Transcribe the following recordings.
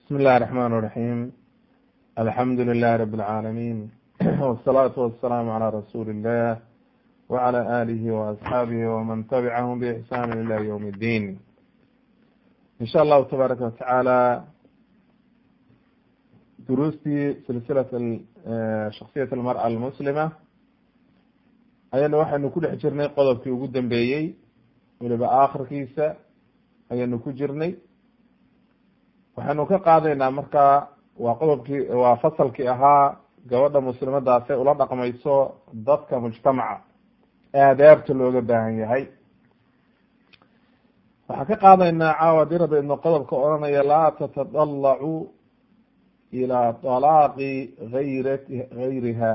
بسم الله الرحمن الرحيم الحمد لله رب العالمين والصلاة والسلام على رسول الله وعلى آله وأصحابه ومن تبعهم بإحسان إلى يوم الدين إن شاء الله تبارك وتعالى دروستي سلسلة شخصية المرأة المسلمة ayana waxaynu ku dhex jirnay qodobkii ugu dambeeyey weliba aakhirkiisa ayaynu ku jirnay waxaynu ka qaadaynaa markaa waa qodobkii waa fasalkii ahaa gabadha muslimadaasay ula dhaqmayso dadka mujtamaca aadaabta looga baahan yahay waxaan ka qaadaynaa caawa dirabeedna qodobka odhanaya laa tatadallacu ilaa talaaqi ayra gayriha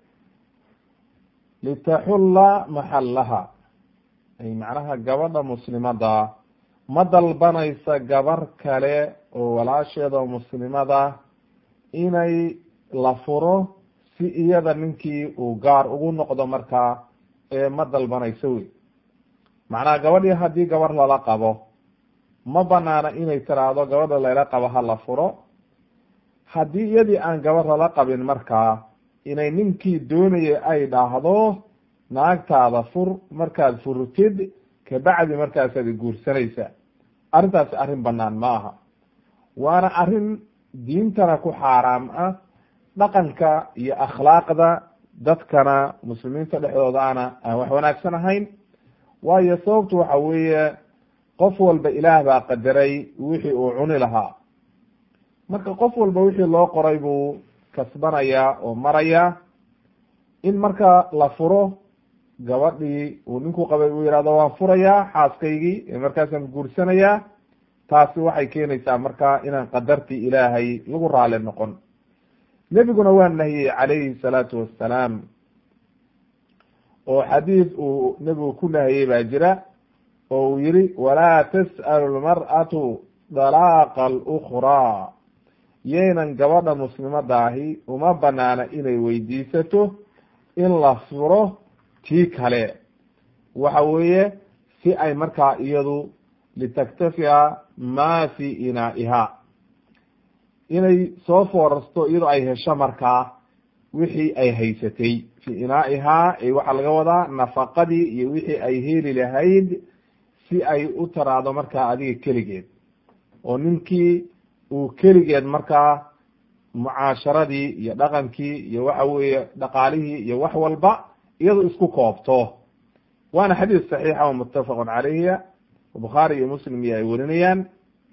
litaxulla maxallaha ay macnaha gabadha muslimada ma dalbanaysa gabar kale oo walaasheeda oo muslimada inay la furo si iyada ninkii uu gaar ugu noqdo markaa ee ma dalbanayso wey macnaha gabadhii haddii gabar lala qabo ma banaana inay tiraahdo gabadha layla qabo ha la furo haddii iyadii aan gabar lala qabin markaa inay ninkii doonaya ay dhahdo naagtaada fur markaad furtid kabacdi markaasaad guursanaysa arrintaasi arrin banaan ma aha waana arrin diintana ku xaaraam ah dhaqanka iyo akhlaaqda dadkana muslimiinta dhexdoodaana aan wax wanaagsan ahayn waayo sababtu waxa weeye qof walba ilaah baa qadaray wixii uu cuni lahaa marka qof walba wixii loo qoray buu kasbanayaa oo marayaa in marka la furo gabadhii uu ninku qabay uu yihahdo waan furayaa xaaskaygii markaasaan guursanayaa taasi waxay keenaysaa marka inaan qadartii ilaahay lagu raali noqon nebiguna waa nahiyey calayhi salaatu wassalaam oo xadiid uu nebigu ku nahiyey baa jira oo uu yihi walaa tas'alu lmar'atu dalaaqa alukraa yaynan gabadha muslimadaahi uma banaana inay weydiisato in la furo tii kale waxa weeye si ay markaa iyadu litaktafiya ma fi inaa'iha inay soo foorarsto iyadoo ay hesho markaa wixii ay haysatay fi inaa'ihaa ee waxaa laga wadaa nafaqadii iyo wixii ay heli lahayd si ay u taraado markaa adiga keligeed oo ninkii uu keligeed markaa mucaasharadii iyo dhaqankii iyo waxa weeye dhaqaalihii iyo wax walba iyado isku koobto waana xadiis saxiixa oo muttafaqun calayhiya bukhaari iyo muslim iyo ay werinayaan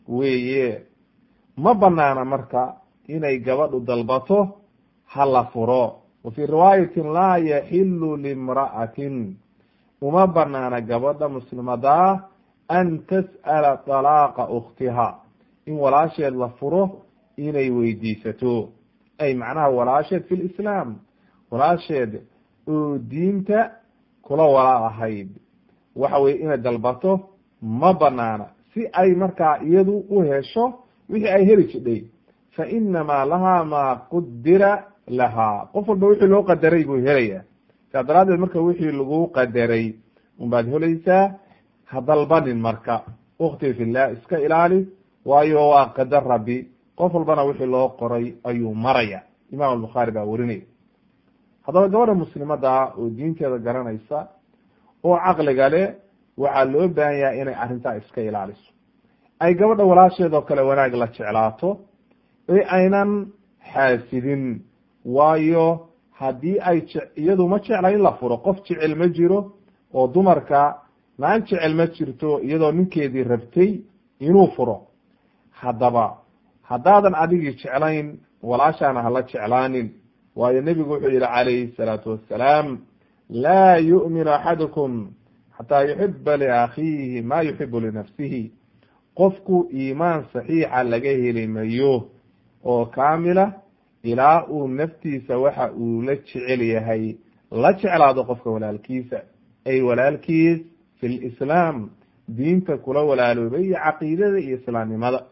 weeye ma banaana marka inay gabadhu dalbato ha la furo wa fii riwaayatin laa yaxilu limra'atin uma banaana gabadha muslimadaa an tas'ala talaaqa ukhtiha in walaasheed la furo inay weydiisato ay macnaha walaasheed fi lislaam walaasheed oo diinta kula walaal ahayd waxa weye inay dalbato ma banaana si ay markaa iyadu u hesho wixii ay heli jidhay fa inamaa lahaa maa qudira lahaa qof walba wixii loo qadaray buu helaya saa daraaddeed marka wixii lagu qadaray unbaad helaysaa ha dalbanin marka ukti fillah iska ilaali waayo waa qadar rabbi qof walbana wixii loo qoray ayuu maraya imaam albukhaari baa werinaya haddaba gabadha muslimada oo diinteeda garanaysa oo caqliga leh waxaa loo baahan yahay inay arrintaa iska ilaaliso ay gabadha walaasheedoo kale wanaag la jeclaato ee aynan xaasidin waayo haddii ay iyadu ma jecla in la furo qof jecel ma jiro oo dumarka naan jecel ma jirto iyadoo ninkeedii rabtay inuu furo haddaba haddaadan adigii jeclayn walaashaana hala jeclaanin waayo nebigu wuxuu yihi calayhi salaatu wassalaam laa yu'minu axadukum xataa yuxiba liakhiihi ma yuxibu linafsihi qofku iimaan saxiixa laga heli mayo oo kaamila ilaa uu naftiisa waxa uu la jecel yahay la jeclaado qofka walaalkiisa ay walaalkiis fi lislaam diinta kula walaaloobay iyo caqiidada iyo islaamnimada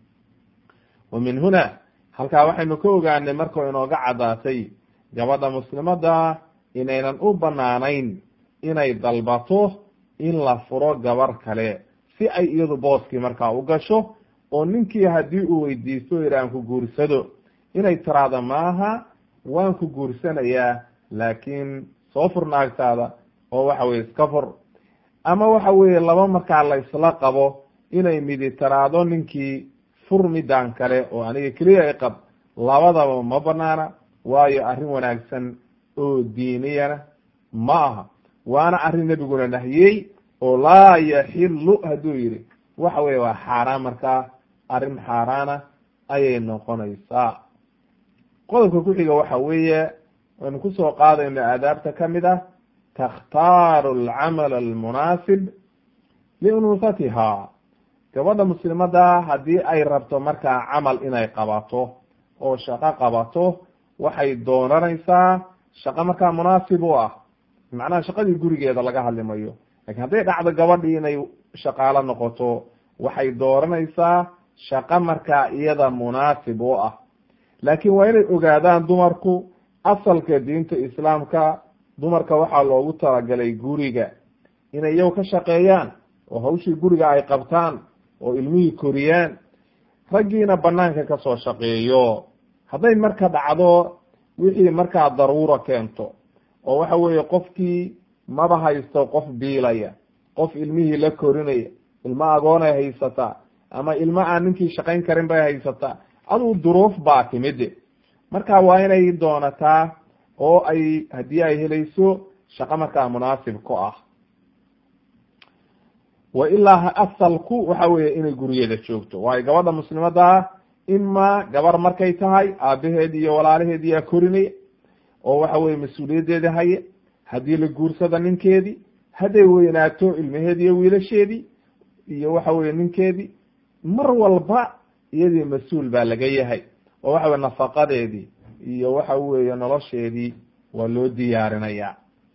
wa min huna halkaa waxaynu ka ogaanay markao inooga caddaatay gabadha muslimada inaynan u banaanayn inay dalbato in la furo gabar kale si ay iyadu booskii markaa u gasho oo ninkii haddii uu weydiisto o yidhi aan ku guursado inay tiraahdo maaha waan ku guursanayaa laakiin soo fur naagtaada oo waxa weye iska fur ama waxa weeye laba markaa la isla qabo inay midi tiraahdo ninkii fur midaan kale oo aniga keliya iqab labadaba ma banaana waayo arrin wanaagsan oo diiniyana ma aha waana arrin nebiguna nahiyey oo laa yaxilu hadduu yidhi waxa weye waa xaaraan markaa arrin xaaraana ayay noqonaysaa qodobka ku xiga waxa weeye waynu kusoo qaadayno aadaabta kamid ah takhtaaru alcamal almunaasib liunusatiha gabadha muslimada haddii ay rabto markaa camal inay qabato oo shaqo qabato waxay doonanaysaa shaqo markaa munaasib u ah macnaha shaqadii gurigeeda laga hadli mayo lakin hadday dhacdo gabadhii inay shaqaalo noqoto waxay dooranaysaa shaqo markaa iyada munaasib u ah laakiin waa inay ogaadaan dumarku asalka diinta islaamka dumarka waxaa loogu talagalay guriga inay iyagu ka shaqeeyaan oo hawshii guriga ay qabtaan oo ilmihii koriyaan raggiina banaanka kasoo shaqeeyo hadday marka dhacdo wixii markaa daruura keento oo waxa weeye qofkii maba haysto qof biilaya qof ilmihii la korinaya ilmo agoonay haysataa ama ilmo aan ninkii shaqayn karin bay haysataa aduu duruuf baa timide marka waa inay doonataa oo ay haddii ay helayso shaqo markaa munaasib ku ah wa ilaa asalku waxa weeye inay gurigeeda joogto waayo gabadha muslimada ima gabar markay tahay aabaheed iyo walaalaheed yaa korinaya oo waxa weye mas-uuliyaddeeda haye haddii la guursada ninkeedii hadday weynaato ilmaheedi iyo wiilasheedii iyo waxa weye ninkeedii mar walba iyadii mas-uul baa laga yahay oo waxa weye nafaqadeedii iyo waxa weeye nolosheedii waa loo diyaarinaya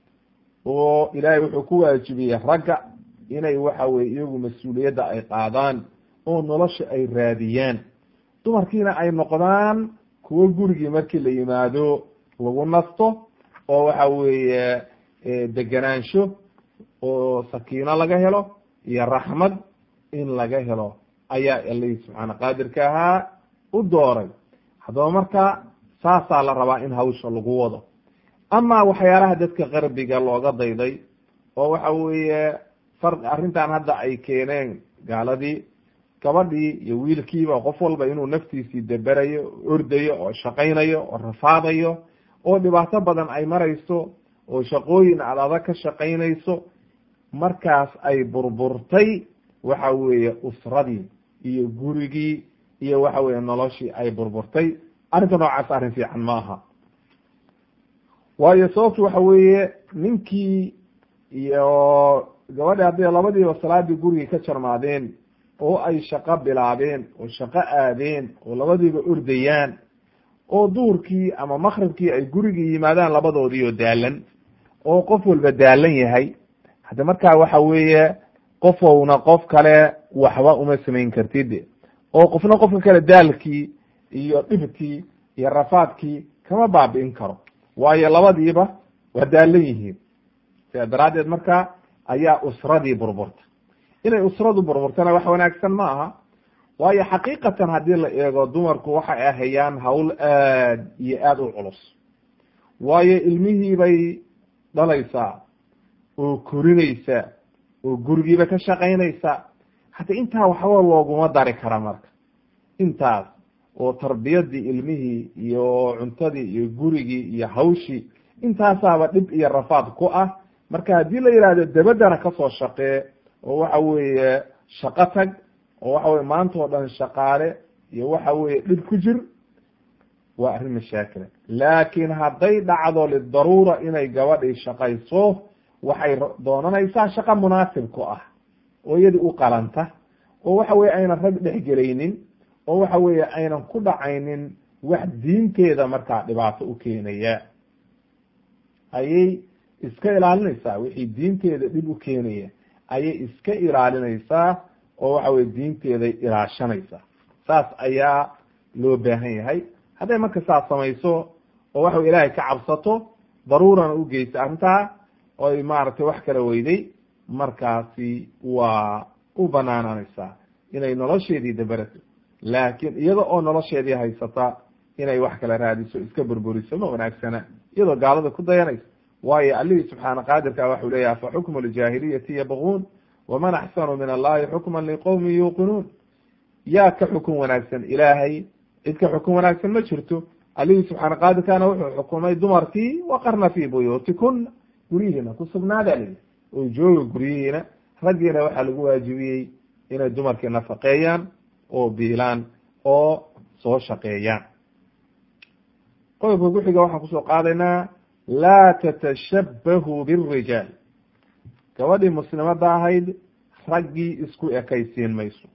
oo ilaahay wuxuu ku waajibiyey ragga inay waxa weye iyagu mas-uuliyadda ay qaadaan oo nolosha ay raadiyaan dumarkiina ay noqdaan kuwo gurigii markii la yimaado lagu nasto oo waxa weeye degenaansho oo sakiino laga helo iyo raxmad in laga helo ayaa alihii subxaana qaadirka ahaa u dooray haddaba marka saasaa la rabaa in hawsha lagu wado ama waxyaalaha dadka qarbiga looga dayday oo waxa weeye far arrintan hadda ay keeneen gaaladii gabadhii iyo wiilkiiba qof walba inuu naftiisii deberayo ordayo oo shaqaynayo oo rafaadayo oo dhibaato badan ay marayso oo shaqooyin ad adag ka shaqaynayso markaas ay burburtay waxa weeye usradii iyo gurigii iyo waxa weye noloshii ay burburtay arrinta noocaas arrin fiican ma aha waayo sababtu waxa weeye ninkii iyo gabadhi hadday labadiiba salaadii gurigii ka jarmaadeen oo ay shaqo bilaabeen oo shaqo aadeen oo labadiiba ordayaan oo duurkii ama makribkii ay gurigii yimaadaan labadoodii oo daalan oo qof walba daalan yahay hadda markaa waxa weeye qofowna qof kale waxba uma samayn kartid oo qofna qofka kale daalkii iyo dhibkii iyo rafaadkii kama baabi'in karo waayo labadiiba waa daalan yihiin sidaa daraaddeed marka ayaa usradii burburta inay usradu burburtana wax wanaagsan ma aha waayo xaqiiqatan haddii la eego dumarku waxay ahayaan hawl aad iyo aada u culus waayo ilmihii bay dhalaysaa oo korinaysaa oo gurigiiba ka shaqaynaysaa hata intaa waxba looguma dari kara marka intaas oo tarbiyadii ilmihii iyo cuntadii iyo gurigii iyo hawshii intaasaaba dhib iyo rafaad ku ah marka haddii la yidhaahdo dabadana kasoo shaqee oo waxa weeye shaqo tag oo waxa weye maanta oo dhan shaqaale iyo waxa weye dhib ku jir waa arrin mashaakila laakiin hadday dhacdo lidaruura inay gabadhii shaqayso waxay doonanaysaa shaqo munaasib ku ah oo iyadii u qalanta oo waxa weye aynan rag dhexgelaynin oo waxa weeye aynan ku dhacaynin wax diinteeda markaa dhibaato u keenaya ayay iska ilaalinaysaa wixii diinteeda dhib u keenaya ayay iska ilaalinaysaa oo waxa weye diinteeday ilaashanaysaa saas ayaa loo baahan yahay hadday marka saas samayso oo waxa wey ilaahay ka cabsato daruurana u geysa arrintaa oo ay maaragtay wax kala weyday markaasi waa u banaananaysaa inay nolosheedii daberato laakiin iyada oo nolosheedii haysata inay wax kala raadiso iska burburiso ma wanaagsana iyadoo gaalada ku dayanaysa waayo allihii subxaana qaadirka waxau leeyahy afa xukmu ljaahiliyati yabquun waman axsanu min allahi xukman liqowmin yuuqinuun yaa ka xukun wanaagsan ilaahay cid ka xukun wanaagsan ma jirto allihii subxaana qaadirkana wuxuu xukumay dumarkii waqarna fii buyuutikuna guryihiina ku sugnaada lii oo jooga guryihiina raggiina waxaa lagu waajibiyey inay dumarkii nafaqeeyaan oo biilaan oo soo shaqeeyaan qodobka kuxiga waxaan kusoo qaadaynaa laa tatashabahu birijaal gabadhii muslimada ahayd raggii isku ekaysiin mayso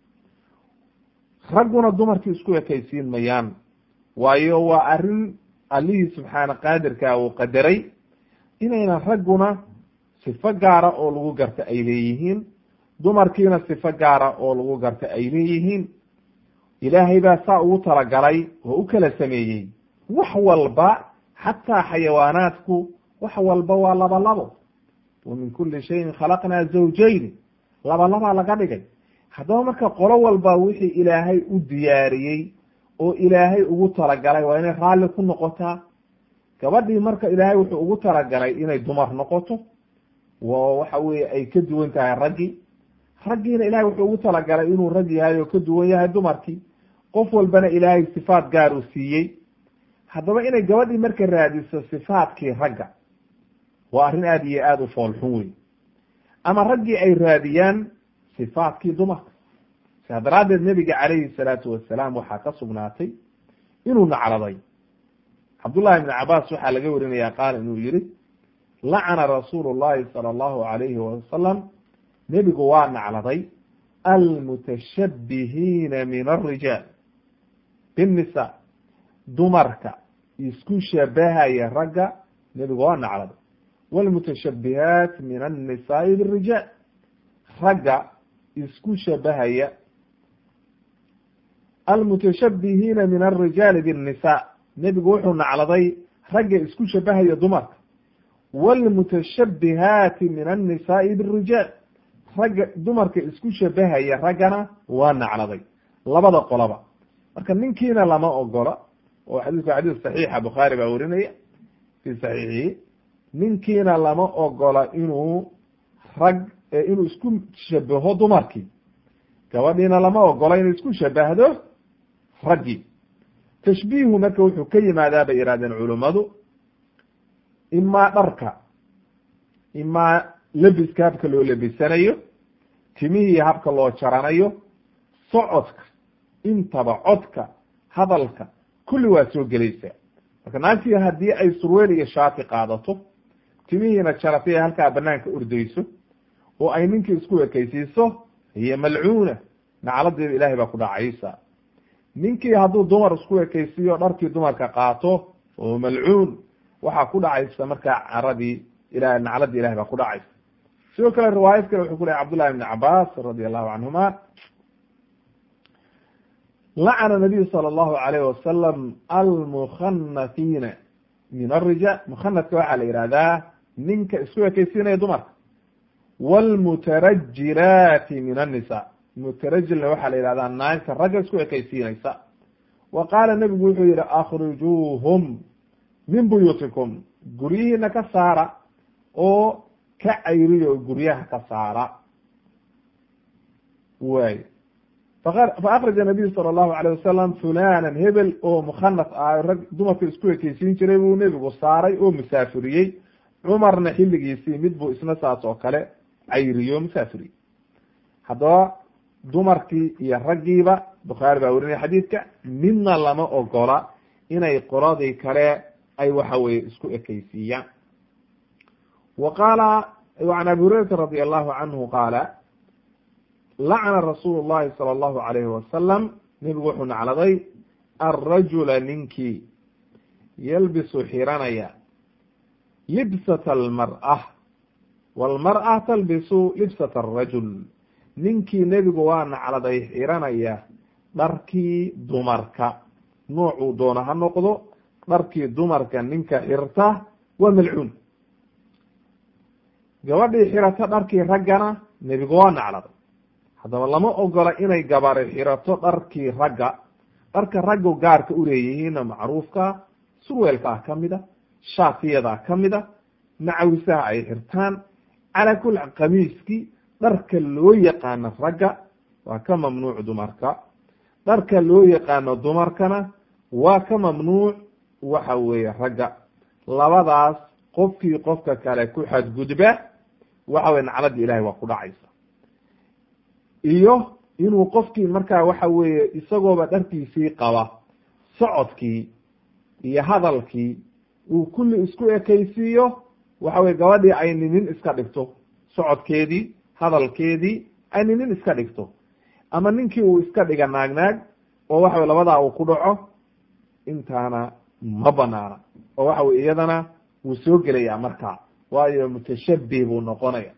ragguna dumarkii isku ekaysiin mayaan waayo waa arrin allihii subxaana qaadirka uu qadaray inaynan ragguna sifo gaara oo lagu garta ay leeyihiin dumarkiina sifo gaara oo lagu garta ay leeyihiin ilaahay baa saa ugu talagalay oo u kala sameeyey wax walba xataa xayawaanaadku wax walba waa laba labo wa min kuli shayin khalaqnaa zawjayn laba labaa laga dhigay haddaba marka qolo walba wixii ilaahay u diyaariyey oo ilaahay ugu talagalay waa inay raalli ku noqotaa gabadhii marka ilaahay wuxuu ugu talagalay inay dumar noqoto wa waxa weye ay ka duwan tahay raggii raggiina ilahay wuxuu ugu talagalay inuu rag yahay oo ka duwan yahay dumarkii qof walbana ilaahay sifaat gaar uu siiyey haddaba inay gabadhii marka raadiso sifaadkii ragga waa arrin aada iyo aada u foolxun wey ama raggii ay raadiyaan sifaadkii dumarka sidaa daraaddeed nebiga calayhi salaatu wasalaam waxaa ka sugnaatay inuu nacraday cabdullahi ibni cabaas waxaa laga warinaya qaal inuu yihi lacana rasuulu llahi sala allahu alayhi wasalam nebigu waa nacladay almutashabbihiina min alrijaal binnisa dumarka isku shabahaya ragga nebigu waa nacladay wlmutashabihaat min annisaai birijaal ragga isku shabahaya almutashabihiina min alrijaali binnisa nebigu wuxuu nacladay ragga isku shabahaya dumarka wlmutashabihaati min annisaai birijaal ragga dumarka isku shabahaya raggana waa nacladay labada qolaba marka ninkiina lama ogola oo xadiisku xadiis saxiixa bukhaari baa werinaya fi saxiixihi ninkiina lama ogola inuu rag inuu isku shabaho dumarkii gabadhiina lama ogola inuu isku shabahdo raggii tashbiihu marka wuxuu ka yimaadaa bay ihahdeen culummadu imaa dharka imaa lebiska habka loo lebisanayo timihii habka loo jaranayo socodka intaba codka hadalka kulli waa soo gelaysaa marka naagtii haddii ay surweel iyo shaati qaadato timihiina jaratay ay halkaa banaanka ordeyso oo ay ninkii isku ekeysiiso hiyo malcuuna nacladeeda ilaahay baa ku dhacaysa ninkii hadduu dumar isku ekeysiiyo dharkii dumarka qaato oo malcuun waxaa ku dhacaysa markaa caradii ila nacladii ilahay baa ku dhacaysa sidoo kale riwaayad kale wuxuu ku lehay cabdullahi ibni cabaas radi allahu canhuma lacana nabiyu sala allahu alayh wasalam almukhanafiina min arijaal mukhanadka waxaa la yihahdaa ninka isku ekeysiinaya dumarka wlmutarajilaati min annisa mutarajilna waxaa la yihahdaa naagta ragga isku ekeysiinaysa wa qaala nebigu wuxuu yihi akhrijuuhum min buyuutikum guryihiina ka saara oo ka cayriyo guryaha ka saara way fa akraja nabiyu sala allahu alayh wasalam fulanan hebel oo mukhanas ah rag dumarka isku ekeysiin jiray buu nebigu saaray oo musaafiriyey cumarna xilligiisii mid buu isna saas oo kale cayriyo musaafiriyey haddaba dumarkii iyo raggiiba bukhaari baa werinaya xadiidka midna lama ogola inay qoladii kale ay waxa weye isku ekeysiiyaan wa qaala an abi hurayrata radi allahu canhu qaala lacna rasuulu llahi sala allahu alayhi wasalam nebigu wuxuu nacladay alrajula ninkii yalbisu xiranaya libsata almar'a walmar'a talbisu libsata arajul ninkii nebigu waa nacladay xiranaya dharkii dumarka noocuu doona ha noqdo dharkii dumarka ninka xirta waa malcuun gabadhii xirata dharkii raggana nebigu waa nacladay haddaba lama ogola inay gabari xirato dharkii ragga dharka raggu gaarka uleeyihiinna macruufka surweelka ah ka mid a shaatiyada ka mid a macawisaha ay xirtaan calaa kulli qamiiskii dharka loo yaqaano ragga waa ka mamnuuc dumarka dharka loo yaqaano dumarkana waa ka mamnuuc waxa weeye ragga labadaas qofkii qofka kale ku xadgudba waxa weye nacladda ilahay waa ku dhacaysa iyo inuu qofkii markaa waxa weeye isagooba dharkiisii qaba socodkii iyo hadalkii uu kulli isku ekaysiiyo waxa weye gabadhii ay ninin iska dhigto socodkeedii hadalkeedii ay ninin iska dhigto ama ninkii uu iska dhiga naagnaag oo waxa weye labadaa uu ku dhaco intaana ma banaana oo waxa weye iyadana wuu soo gelayaa markaa waayo mutashabih buu noqonaya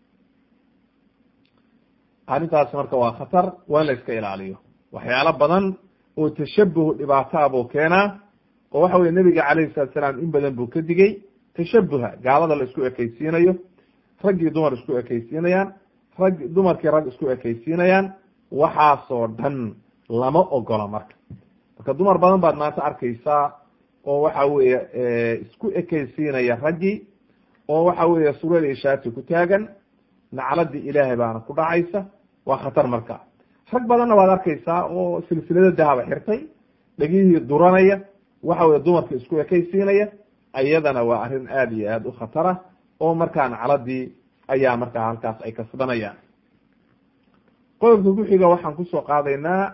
arrintaas marka waa khatar waa in la iska ilaaliyo waxyaalo badan oo tashabuh dhibaataa buu keenaa oo waxa weye nebiga calayhi salatu salaam in badan buu ka digay tashabuha gaalada la isku ekaysiinayo raggii dumar isku ekaysiinayaan rag dumarkii rag isku ekaysiinayaan waxaasoo dhan lama ogola marka marka dumar badan baad maanta arkaysaa oo waxa weeye isku ekaysiinaya raggii oo waxa weeye sureel iyo shaati ku taagan nacladii ilaahay baana ku dhacaysa waa khatar marka rag badanna waad arkaysaa oo silsilada dahaba xirtay dhegihii duranaya waxa weye dumarka isku ekaysiinaya iyadana waa arrin aada iyo aada u khatara oo markaa nacladii ayaa markaa halkaas ay kasbanayaan qodobka ku-xiga waxaan kusoo qaadaynaa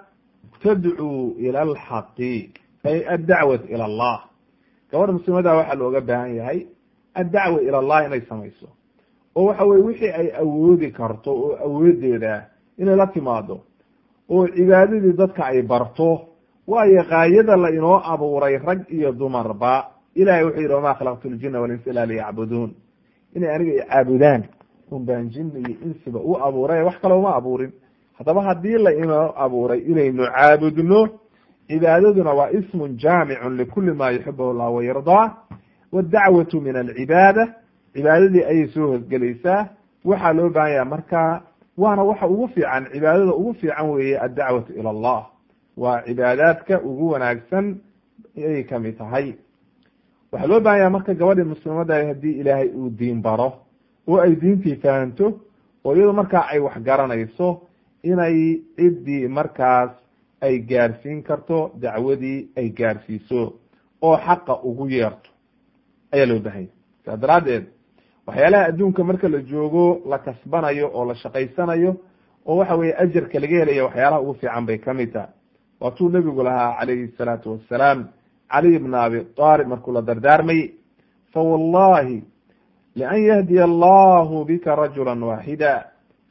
tadcuu ila alxaqi ay addacwat ila allah gabadha muslimada waxaa looga baahan yahay addacwa ila allah inay samayso oo waxa weye wixii ay awoodi karto oo awoodeeda inay la timaado oo cibaadadii dadka ay barto waayo kaayada la inoo abuuray rag iyo dumarba ilahay wuxuu yidhi wamaa khalaqtu ljina walinsa ila liyacbuduun inay aniga icaabudaan un baan jinna iyo insiba u abuuray wax kale uma abuurin haddaba haddii la inoo abuuray inaynu caabudno cibaadaduna waa ismun jaamicun likuli ma yuxibuhu llah wayardaa waddacwatu min alcibaada cibaadadii ayay soo hosgelaysaa waxaa loo baahan yaha marka waana waxa ugu fiican cibaadada ugu fiican weeye addacwatu ila allah waa cibaadaadka ugu wanaagsan ayay kamid tahay waxaa loo baahan yaha marka gabadhii muslimada haddii ilaahay uu diin baro oo ay diintii fahanto oo iyado markaa ay wax garanayso inay ciddii markaas ay gaarsiin karto dacwadii ay gaarsiiso oo xaqa ugu yeerto ayaa loo baahanya saa daraaddeed waxyaalaha adduunka marka la joogo la kasbanayo oo la shaqaysanayo oo waxa weye ajarka laga helaya waxyaalaha ugu fiican bay kamid tahay waatuu nebigu lahaa calayhi salaatu wassalaam caliy bna abi aalib markuu la dardaarmayey fa wallahi lian yahdiya allahu bika rajula waaxida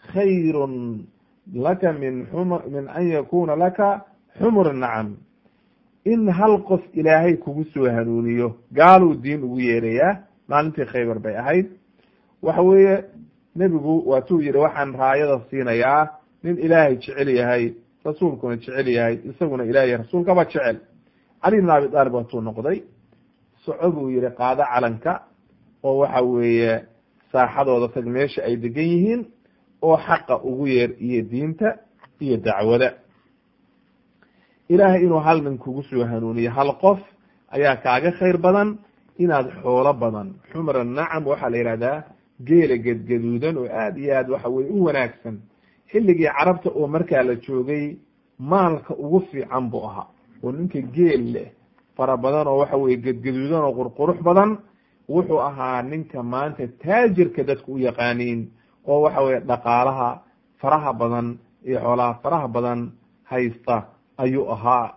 khayrun laka min xum min an yakuna laka xumur nacam in hal qof ilaahay kugu soo hanuuniyo gaaluu diin ugu yeerayaa maalintii khaybar bay ahayd waxa weeye nebigu waatuu yihi waxaan raayada siinayaa nin ilaahay jecel yahay rasuulkuna jecel yahay isaguna ilahay rasuulkaba jecel cali bn abi aalib waatuu noqday soco buu yihi qaado calanka oo waxa weeye saaxadooda tag meesha ay degan yihiin oo xaqa ugu yeer iyo diinta iyo dacwada ilaahay inuu hal nin kugu soo hanuuniyo hal qof ayaa kaaga khayr badan inaad xoolo badan xumra nacam waxaa la yihahdaa geela gedgaduudan oo aad iyo aad waxa weye u wanaagsan xilligii carabta oo markaa la joogay maalka ugu fiican buu ahaa oo ninka geel leh fara badan oo waxa weye gedgaduudan oo qurqurux badan wuxuu ahaa ninka maanta taajirka dadku u yaqaaniin oo waxa weye dhaqaalaha faraha badan iyo xoolaha faraha badan haysta ayuu ahaa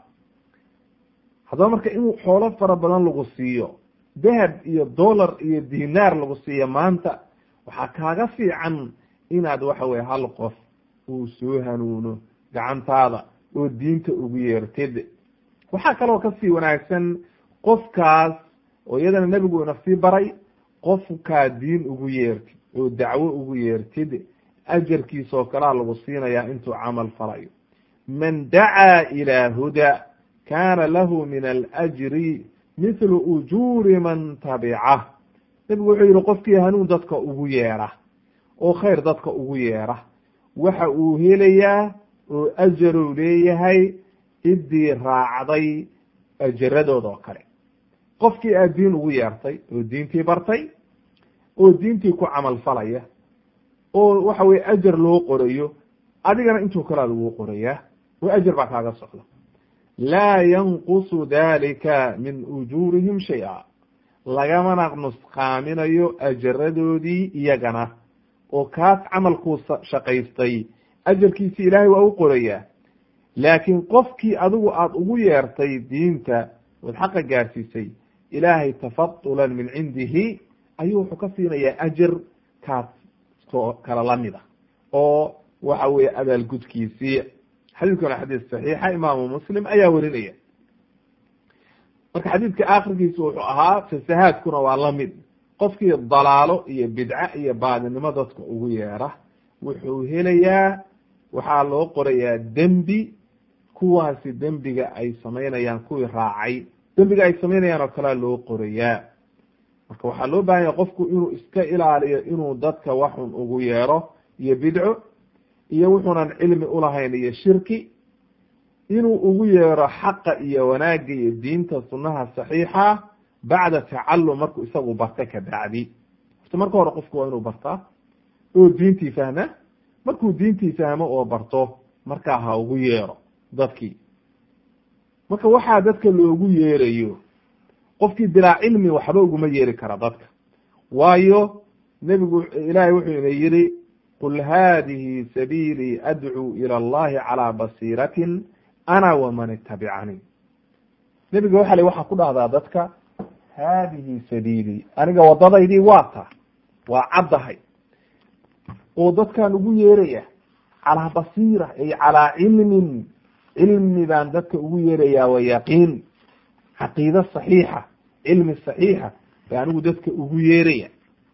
haddaba marka in xoolo fara badan lagu siiyo dahab iyo dollar iyo dinaar lagu siiyo maanta waxaa kaaga fiican inaad waxa weye hal qof uu soo hanuuno gacantaada oo diinta ugu yeertid waxaa kaloo kasii wanaagsan qofkaas oo iyadana nebigu ina sii baray qofkaa diin ugu yeertid oo dacwo ugu yeertid ajarkiisa oo kalea lagu siinayaa intuu camal falayo man dacaa ilaa huda kaana lahu min alajri mithlu ujuuri man tabicah nebigu wuxuu yihi qofkii hanuun dadka ugu yeera oo khayr dadka ugu yeera waxa uu helayaa oo ajarow leeyahay ciddii raacday ajaradooda oo kale qofkii aad diin ugu yeertay oo diintii bartay oo diintii ku camal falaya oo waxa weye ajar loo qorayo adigana intuu kalea laguu qorayaa oo ajar baa kaaga socda laa yanqusu dalika min ujuurihim shay-a lagamana nusqaaminayo ajaradoodii iyagana oo kaas camalkuu shaqaystay ajarkiisi ilaahay waa u qorayaa laakiin qofkii adigu aada ugu yeertay diinta ood xaqa gaarsiisay ilaahay tafadulan min cindihi ayuu wuxuu ka siinayaa ajar kaas oo kala lamida oo waxa weeye abaalgudkiisii xadiidkan waa xadiis saxiixa imaamu muslim ayaa werinaya marka xadiidka akhirkiisa wuxuu ahaa fasahaadkuna waa lamid qofkii dalaalo iyo bidca iyo baadinimo dadka ugu yeera wuxuu helayaa waxaa loo qorayaa dembi kuwaasi dembiga ay samaynayaan kuwii raacay dembiga ay samaynayaan oo kalea loo qorayaa marka waxaa loo bahan yahay qofku inuu iska ilaaliyo inuu dadka waxun ugu yeero iyo bidco iyo wuxuunan cilmi ulahayn iyo shirki inuu ugu yeero xaqa iyo wanaagga iyo diinta sunaha saxiixa bacda tacalum markuu isagu barta ka bacdi horta marka hore qofku waa inuu bartaa oo diintii fahma markuu diintii fahmo oo barto markaa ha ugu yeero dadkii marka waxaa dadka loogu yeerayo qofkii bilaa cilmi waxba uguma yeeri kara dadka waayo nebigu ilaahay wuxuu ina yihi qul hadihi sabiilii adcuu ila allahi calaa basiiratin ana waman itabicanii nebiga waxa le waxaa ku dhahdaa dadka haadihi sabiilii aniga wadadaydii waa ta waa caddahay oo dadkaan ugu yeeraya calaa basiira ay calaa cilmin cilmi baan dadka ugu yeerayaa wa yaqiin caqiide saxiixa cilmi saxiixa ba anigu dadka ugu yeeraya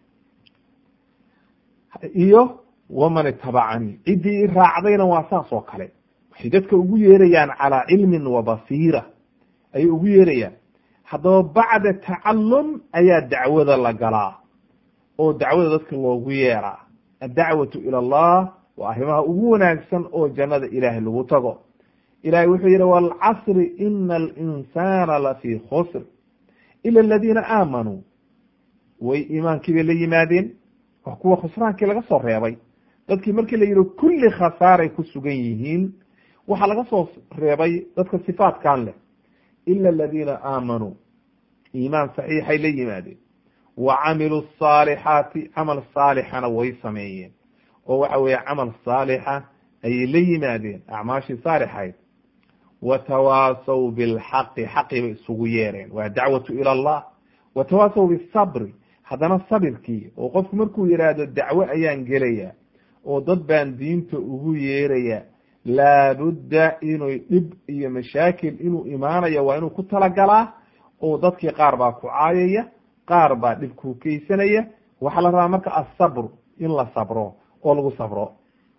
iyo waman itabacanii ciddii i raacdayna waa saas oo kale waxay dadka ugu yeerayaan calaa cilmin wa basiira ayay ugu yeerayaan haddaba bacda tacalum ayaa dacwada la galaa oo dacwada dadka loogu yeeraa addacwatu ila allah waa arrimaha ugu wanaagsan oo jannada ilaahay lagu tago ilahay wuxuu yihi waalcasri ina alinsana lafii khusr ila aladiina aamanuu way iimaankii bay la yimaadeen waa kuwa khusraankii laga soo reebay dadkii markii la yihi kulli khasaaray ku sugan yihiin waxaa laga soo reebay dadka sifaatkan leh ila aladiina aamanuu iimaan saxiixay la yimaadeen wa camiluu saalixaati camal saalixana way sameeyeen oo waxa weeye camal saalixa ayay la yimaadeen acmaashii saalixayd watawaasaw bilxaqi xaqi bay isugu yeereen waa dacwatu ila allah watawaasaw bisabri haddana sabirkii oo qofku markuu yidhaahdo dacwo ayaan gelaya oo dad baan diinta ugu yeeraya laabudda inuu dhib iyo mashaakil inuu imaanayo waa inuu ku talagalaa oo dadkii qaar baa ku caayaya qaar baa dhib ku keysanaya waxaa la rabaa marka asabr in la sabro oo lagu sabro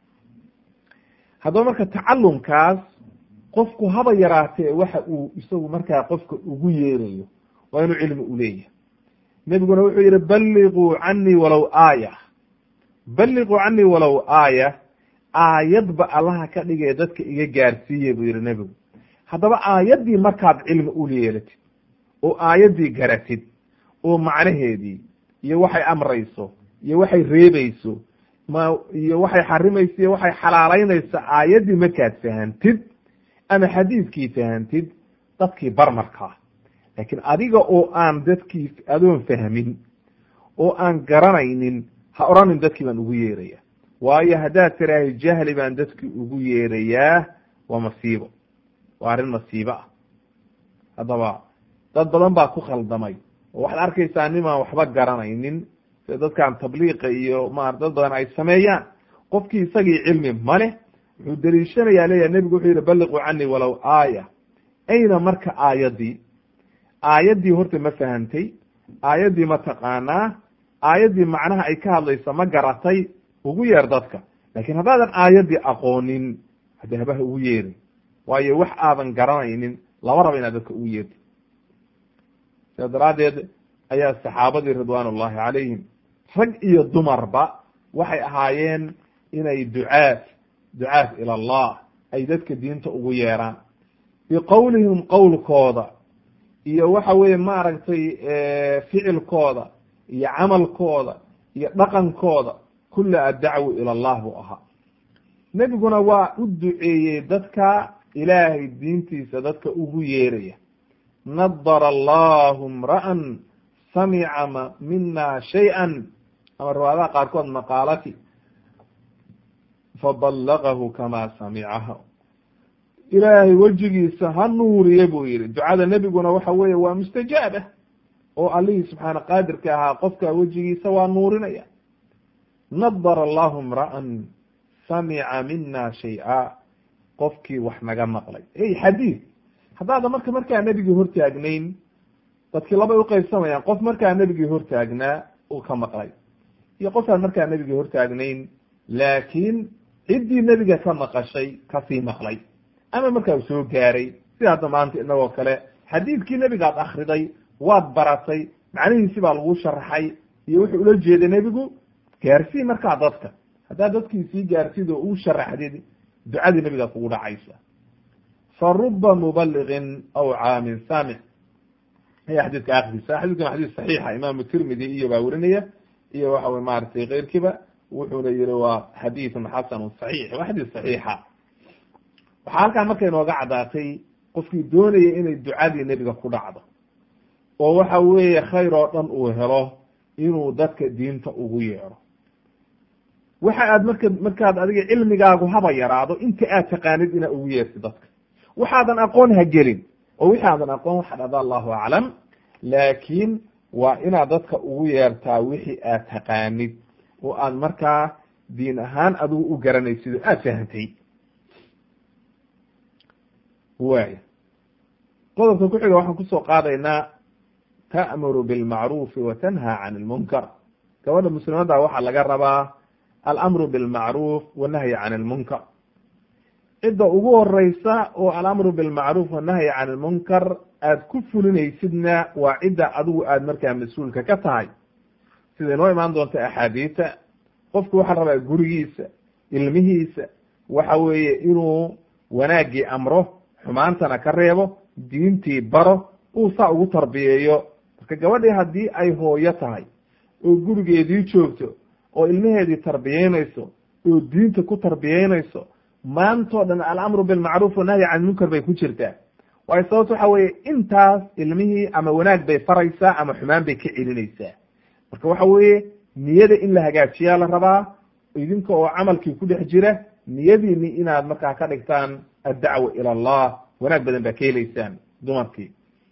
haddaba marka tacalumkaas qofku haba yaraatee waxa uu isagu markaa qofka ugu yeerayo waa inuu cilmi uleeyahay nebiguna wuxuu yihi balliquu canii walow aaya balliquu canii walow aaya aayadba allaha ka dhigee dadka iga gaarsiiye buu yihi nebigu haddaba aayaddii markaad cilmi uleelatid oo aayaddii garatid oo macnaheedii iyo waxay amrayso iyo waxay reebayso ma iyo waxay xarimayso iyo waxay xalaaleynayso aayaddii markaad fahantid ama xadiidkii fahantid dadkii bar markaa laakiin adiga oo aan dadkii adoon fahmin oo aan garanaynin ha odhanin dadkii baan ugu yeeraya waayo haddaad tiraahay jahli baan dadkii ugu yeerayaa waa masiibo waa arrin masiibo ah haddaba dad badan baa ku khaldamay oo waxaad arkaysaa nimaan waxba garanaynin sida dadkan tabliiqa iyo ma dad badan ay sameeyaan qofkii isagii cilmi ma leh wuxuu deliishanayaa leeyahy nebigu wuxuu yihi balliquu canii walow aaya ayna marka aayaddii aayaddii horta ma fahantay aayaddii ma taqaanaa aayaddii macnaha ay ka hadlaysa ma garatay ugu yeer dadka laakiin haddaadan aayaddii aqoonin hadde habaha ugu yeerin waayo wax aadan garanaynin lama raba inaad dadka ugu yeerto sidaa daraaddeed ayaa saxaabadii ridwaan ullahi calayhim rag iyo dumarba waxay ahaayeen inay ducaad ducaat ila allah ay dadka diinta ugu yeeraan biqowlihim qowlkooda iyo waxa weeye maaragtay ficilkooda iyo camalkooda iyo dhaqankooda kula addacwu ila allah buu ahaa nebiguna waa u duceeyey dadka ilaahay diintiisa dadka ugu yeeraya nadara allahu imra'an samica mina shay-an ama riwaayadaha qaarkood maqaalati faballagahu kama samicaha ilaahay wejigiisa ha nuuriye buu yihi ducada nebiguna waxa weeye waa mustajaaba oo allihii subxaana qaadirka ahaa qofka wejigiisa waa nuurinaya nadara allahu imra'an samica mina shay-a qofkii wax naga maqlay ey xadiid haddaada marka markaa nebigii hortaagnayn dadkii labay uqaybsamayaan qof markaa nebigii hortaagnaa uu ka maqlay iyo qofkaan markaa nebigii hortaagnayn laakiin ciddii nebiga ka maqashay kasii maqlay ama markaa uu soo gaaray sida hadda maanta inagoo kale xadiidkii nebigaad akriday waad baratay macnihiisi baa lagu sharaxay iyo wuxuu ula jeeday nebigu gaarsii markaa dadka haddaad dadkii sii gaartid oo uu sharaxdid ducadii nebigaa kugu dhacaysa fa ruba mubaliqin aw caamin saamic aya xadiidka akhriisa xadidkan waa xadiis saxiixa imaamu tirmidi iyo baa werinaya iyo waxa wey maratay keyrkiiba wuxuuna yihi waa xadiidun xasanu saxiix waa xadiis saxiixa waxaa halkaa marka inooga caddaatay qofkii doonaya inay ducadii nebiga ku dhacdo oo waxa weeye khayr oo dhan uu helo inuu dadka diinta ugu yeero waxa aad marka markaad adiga cilmigaagu haba yaraado inta aad taqaanid inaad ugu yeertid dadka waxaadan aqoon ha gelin oo wixi aadan aqoon waxa dhada allahu aclam laakiin waa inaad dadka ugu yeertaa wixii aad taqaanid oo aad markaa diin ahaan adigu u garanaysid oo aad fahantay waaya qodobka ku xiga waxaan kusoo qaadaynaa ta'muru bilmacruufi wa tanhaa can ilmunkar gabadha muslimadda waxaa laga rabaa alamru bilmacruuf wanahyi can ilmunkar cidda ugu horeysa oo alamru bilmacruuf wanahyi can ilmunkar aad ku fulinaysidna waa cidda adigu aad markaa mas-uulka ka tahay sida inoo imaan doonta axaadiita qofku waxaa rabaa gurigiisa ilmihiisa waxa weeye inuu wanaaggii amro xumaantana ka reebo diintii baro uu saa ugu tarbiyeeyo marka gabadhii haddii ay hooyo tahay oo gurigeedii joogto oo ilmaheedii tarbiyeynayso oo diinta ku tarbiyeynayso maantoo dhan alamru bilmacruuf wanahyi can munkar bay ku jirtaa waayo sababto waxa weeye intaas ilmihii ama wanaag bay faraysaa ama xumaan bay ka celinaysaa marka waxa weeye niyada in la hagaajiyaa la rabaa idinka oo camalkii ku dhex jira niyadiini inaad markaa ka dhigtaan addacwa ila allah wanaag badan baa ka helaysaan dumarkii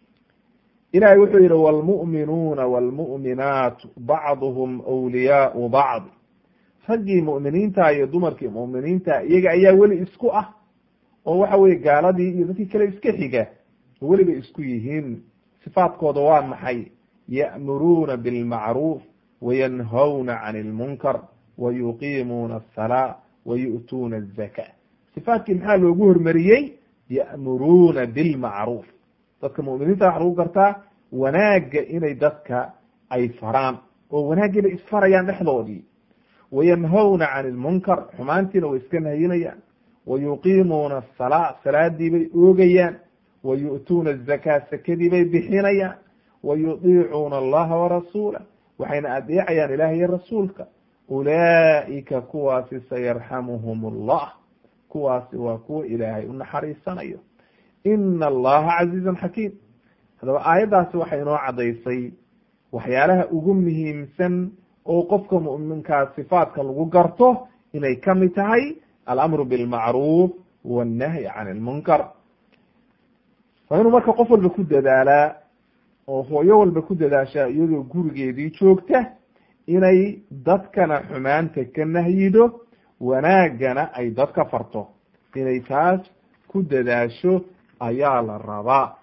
ilahay wuxuu yihi wlmu'minuuna wlmu'minaatu bacduhum wliyaau bacd raggii mu'miniinta iyo dumarkii mu'miniinta iyaga ayaa weli isku ah oo waxa weye gaaladii iyo dadkii kale iska xiga oo weliba isku yihiin sifaadkooda waa maxay ya'muruuna bilmacruuf wayanhawna can ilmunkar wayuqiimuuna asalaa wayu'tuuna azaka sifaadkii maxaa loogu hormariyey ya'muruuna bilmacruuf dadka mu'miniinta waxa lagu gartaa wanaagga inay dadka ay faraan oo wanaaggiina isfarayaan dhexdoodii wayanhawna can ilmunkar xumaantiina way iska nahayinayaan wayuqiimuuna asalaa salaadii bay oogayaan wayu'tuuna azakaa sakadii bay bixinayaan wayudiicuuna allaha warasuulah waxayna adeecayaan ilaah iyo rasuulka ulaa'ika kuwaasi sayarxamuhum allah kuwaasi waa kuwa ilaahay u naxariisanayo ina allaha casiizun xakiim haddaba aayaddaasi waxay inoo caddaysay waxyaalaha ugu muhiimsan oo qofka mu'minkaa sifaadka lagu garto inay ka mid tahay alamru bilmacruuf wannahyi can ilmunkar waa inuu marka qof walba ku dadaalaa oo hooyo walba ku dadaashaa iyadoo gurigeedii joogta inay dadkana xumaanta ka nahyido wanaaggana ay dadka farto inay taas ku dadaasho ayaa la rabaa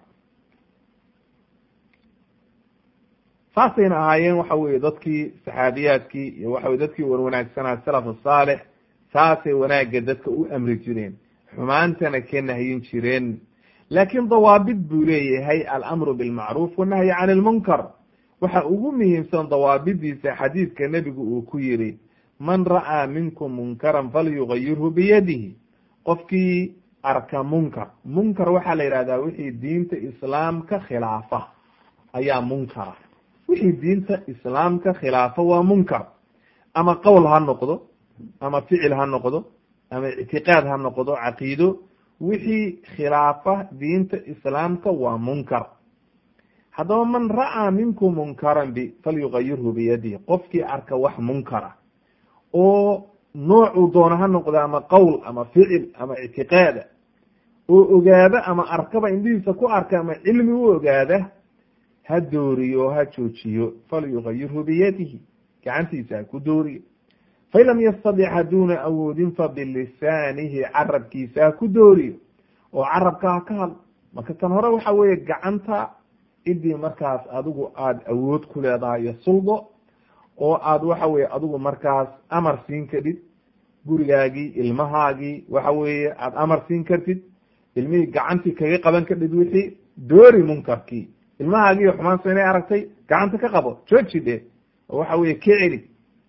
saasayna ahaayeen waxa weye dadkii saxaabiyaadkii iyo waxa weye dadkii wan wanaagsanaa salaf asaalix saasay wanaagga dadka u amri jireen xumaantana ka nahyin jireen laakiin dawaabid buu leeyahay alamru bilmacruuf wanahyi can ilmunkar waxa ugu muhiimsan dawaabidiisa xadiidka nebigu uu ku yiri man ra'aa minkum munkaran falyugayirhu biyadihi qofkii arka munkar munkar waxaa la yidhahdaa wixii diinta islaamka khilaafa ayaa munkara wixii diinta islaamka khilaafa waa munkar ama qowl ha noqdo ama ficil ha noqdo ama ictiqaad ha noqdo caqiido wixii khilaafa diinta islaamka waa munkar haddaba man ra'aa minkum munkaran b falyugayirhu biyadihi qofkii arka wax munkara oo noocuu doono ha noqdo ama qowl ama ficil ama ictiqaada oo ogaada ama arkaba indhihiisa ku arka ama cilmi u ogaada ha dooriyo o ha joojiyo falyugayirhu biyadihi gacantiisa ha ku dooriyo fain lam yastadic haduuna awoodin fa bilisaanihi carabkiisa ha ku dooriyo oo carabka ha ka hadlo marka kan hore waxa weeye gacanta idii markaas adigu aada awood ku leedahay iyo suldo oo aad waxa weye adigu markaas amar siin kadhid gurigaagii ilmahaagii waxa weeye aada amar siin kartid ilmihii gacantii kaga qaban kadhid wixii doori munkarkii ilmahaagii xumaansa inay aragtay gacanta ka qabo jooji de oo waxa weye ka celi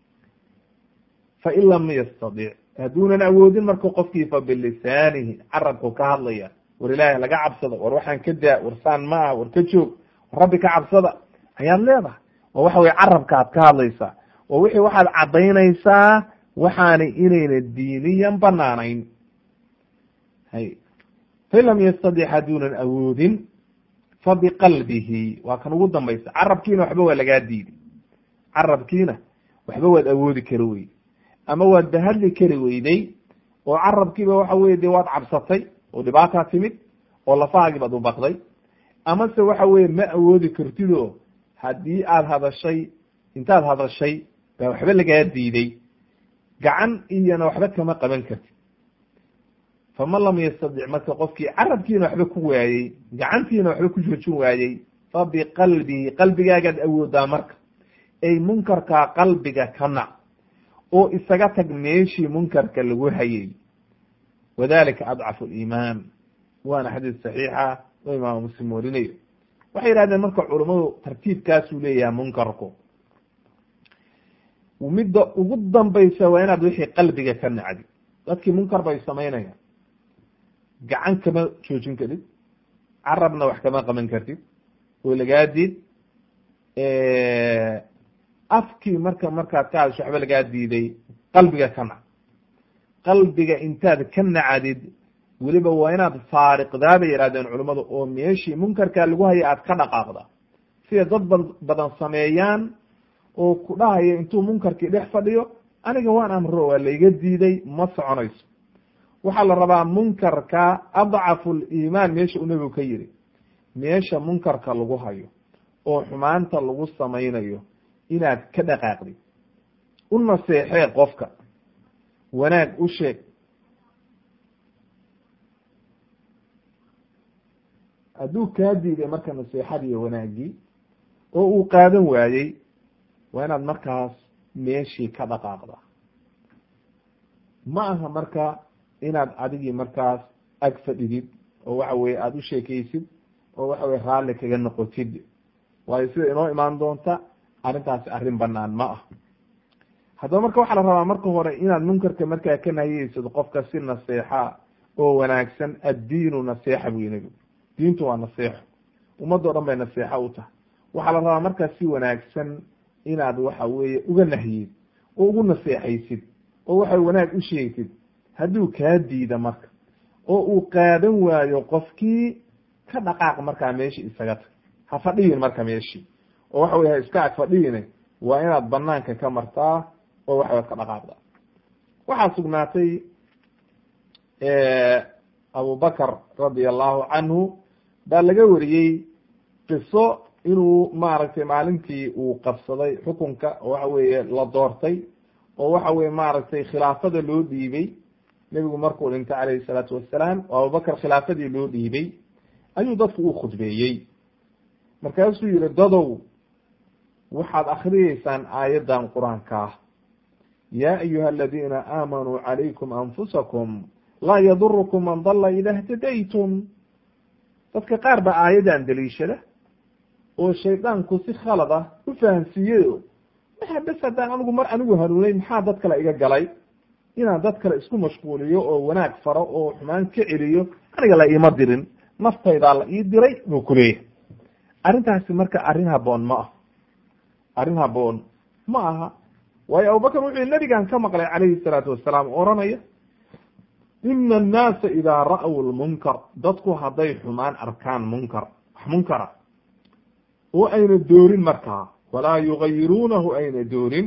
fain lam yastadic hadduunan awoodin marka qofkii fa bilisaanihi carabku ka hadlaya war ilaahay laga cabsada war waxaan ka daa war saan ma ah war ka joog war rabbi ka cabsada ayaad leedahay oo waxa weye carabkaad ka hadlaysaa oo wixii waxaad caddaynaysaa waxaana inayna diiniyan banaanayn hay fain lam yastadic hadduunan awoodin fa biqalbihi waa kan ugu dambaysa carabkiina waxba waa lagaa diiday carabkiina waxba waad awoodi kari weyday ama waad bahadli kari weyday oo carabkiiba waxa weye de waad cabsatay oo dhibaataa timid oo lafahaagii baad u baqday amase waxa weye ma awoodi kartid oo haddii aad hadashay intaad hadashay baa waxba lagaa diiday gacan iyona waxba kama qaban kartid faman lam yastadic marka qofkii carabkiina waxba ku waayey gacantiina waxba ku joojin waayey fa biqalbihi qalbigaagaad awoodaa marka ay munkarkaa qalbiga ka nac oo isaga tag meeshii munkarka lagu hayay wadalika adcafu liimaan waana xadiis saxiixa oo imaam muslim warinayo waxay yihahdeen marka culummadu tartiibkaasuu leeyahay munkarku midda ugu dambaysa waa inaad wixii qalbiga ka nacdi dadkii munkar bay samaynayaan gacan kama joojin kartid carabna wax kama qaban kartid oo lagaa diid afkii marka markaad ka hadasho waxba lagaa diiday qalbiga ka nac qalbiga intaad ka nacdid weliba waa inaad faariqdaa bay yihahdeen culummadu oo meeshii munkarkaa lagu haya aad ka dhaqaaqda sida dad ba badan sameeyaan oo ku dhahaya intuu munkarkii dhex fadhiyo aniga waan amro waa layga diiday ma soconayso waxaa la rabaa munkarka adcafu liimaan meesha uu nebigu ka yiri meesha munkarka lagu hayo oo xumaanta lagu samaynayo inaad ka dhaqaaqdid u naseexee qofka wanaag u sheeg hadduu kaa diiday marka naseexadii wanaagii oo uu qaadan waayey waa inaad markaas meeshii ka dhaqaaqda ma aha marka inaad adigii markaas ag fadhidid oo waxa weye aada u sheekeysid oo waxa weye raalli kaga noqotid waayo sida inoo imaan doonta arrintaasi arrin banaan ma ah haddaba marka waxaa la rabaa marka hore inaad munkarka markaa ka nahiyeysid qofka si naseexa oo wanaagsan addiinu naseexa buy nebigu diintu waa naseexo ummadoo dhan bay naseexa u tahay waxaa la rabaa markaa si wanaagsan inaad waxa weeye uga nahyid oo ugu naseexaysid oo waxa wanaag u sheegtid hadduu kaa diida marka oo uu qaadan waayo qofkii ka dhaqaaq markaa meeshii isaga tag ha fadhiyin marka meeshii oo waxa weye ha iska ag fadhiyine waa inaad banaanka ka martaa oo waxa waad ka dhaqaaqda waxaa sugnaatay abubakr radi allahu canhu baa laga wariyey qiso inuu maaragtay maalintii uu qabsaday xukunka oo waxa weeye la doortay oo waxa weye maaragtay khilaafada loo dhiibey nebigu markuu dhintay calayhi salaatu wassalaam oo abubakr khilaafadii loo dhiibey ayuu dadku u khudbeeyey markaasuu yihi dadow waxaad akriyeysaan aayaddan qur-aanka ah yaa ayuha aladiina aamanuu calaykum anfusakum laa yadurukum man dalla ida htadaytum dadka qaar baa aayaddan daliishada oo shaydaanku si khalad ah u fahamsiiyeyo waxa bes haddaan anigu mar anigu hanuunay maxaa dad kale iga galay inaan dad kale isku mashquuliyo oo wanaag faro oo xumaan ka celiyo aniga la iima dirin naftaydaa la ii diray buu ku leeyahay arrintaasi marka arrin haboon ma ah arrin haboon ma aha waayo abubakar wuxuu nabigan ka maqlay calayhi salaatu wasalaam oranaya ina annaasa idaa ra'w lmunkar dadku hadday xumaan arkaan munkar wax munkara oo ayna doorin markaa walaa yugayiruunahu ayna doorin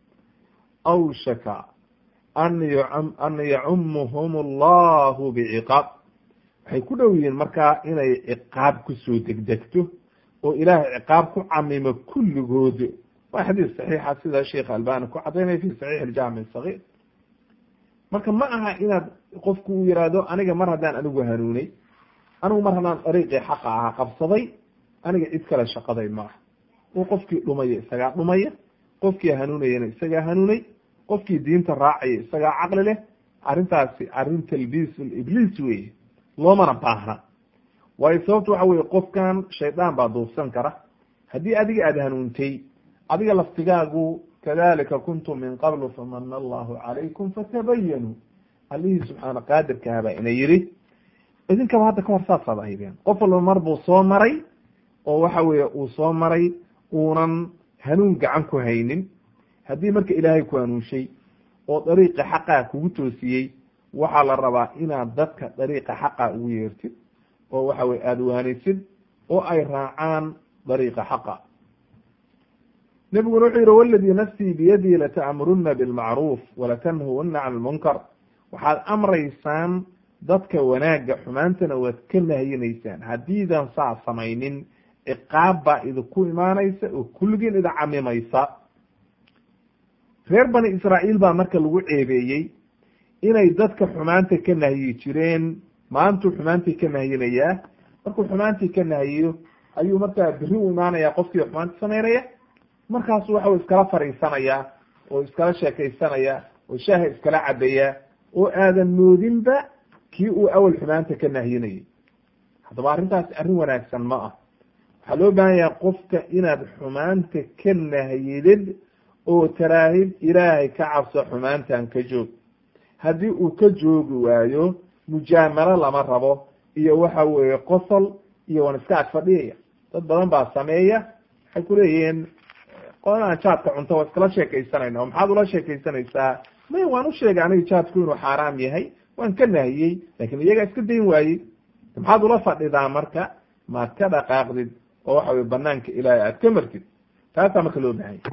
awshaka an an yacumuhum allahu biciqaab waxay ku dhow yihiin markaa inay ciqaab kusoo degdegto oo ilaahay ciqaab ku camimo kulligood waa xadiis saxiixa sida sheekh albani ku cadaynaya fi saxiix aljaamic sagiir marka ma aha inaad qofku uu yihahdo aniga mar haddaan anigu hanuunay anigu mar haddaan dariiqii xaqa ahaa qabsaday aniga cid kale shaqaday ma aha oo qofkii dhumaya isagaa dhumaya qofkii hanuunayana isagaa hanuunay qofkii diinta raacaya isagaa caqli leh arrintaasi arrin talbiis ibliis weye loomana baahna waayo sababta waxa weye qofkan shaydaan baa duufsan kara haddii adiga aada hanuuntay adiga laftigaagu kadalika kuntum min qablu famana allahu calaykum fatabayanuu allihii subxaana qaadirkahabaa ina yidhi idinkaba hadda kahor saasaad ahaydeen qof walba mar buu soo maray oo waxa weeye uu soo maray uunan hanuun gacan ku haynin haddii marka ilaahay ku hanuunshay oo dariiqa xaqaa kugu toosiyey waxaa la rabaa inaad dadka dariiqa xaqa ugu yeertid oo waxa weye aada waanaysid oo ay raacaan dariiqa xaqa nebiguna wuxuu yihi waladii nafsii biyadii lata'muruna bilmacruuf walatanhuuna can lmunkar waxaad amraysaan dadka wanaagga xumaantana waad ka nahyinaysaan haddiidan saa samaynin ciqaab baa idinku imaanaysa oo kulligiin idin camimaysa reer bani israa'iil baa marka lagu ceebeeyey inay dadka xumaanta ka nahyi jireen maantuu xumaantii ka nahyinayaa markuu xumaantii ka nahyiyo ayuu markaa beri u imaanaya qofkii xumaanta samaynaya markaasu waxa iskala fariisanaya oo iskala sheekaysanaya oo shaaha iskala cabayaa oo aadan moodinba kii uu awal xumaanta ka nahyinayay haddaba arrintaasi arrin wanaagsan ma ah waxaa loo baahan yahay qofka inaad xumaanta ka nahyidid oo taraahid ilaahay ka cabso xumaantan ka joog haddii uu ka joogi waayo mujaamalo lama rabo iyo waxa weeye qosol iyo wan iska ag fadhiyaya dad badan baa sameeya waxay kuleeyihiin qolaan jaadka cunto waa iskala sheekaysanayna oo maxaad ula sheekaysanaysaa may waan u sheegay aniga jaadku inuu xaaraam yahay waan ka nahiyey lakin iyagaa iska dayn waayey maxaad ula fadhidaa marka maad ka dhaqaaqdid oo waxa weye banaanka ilaahay aad ka martid taasaa marka loo bahanya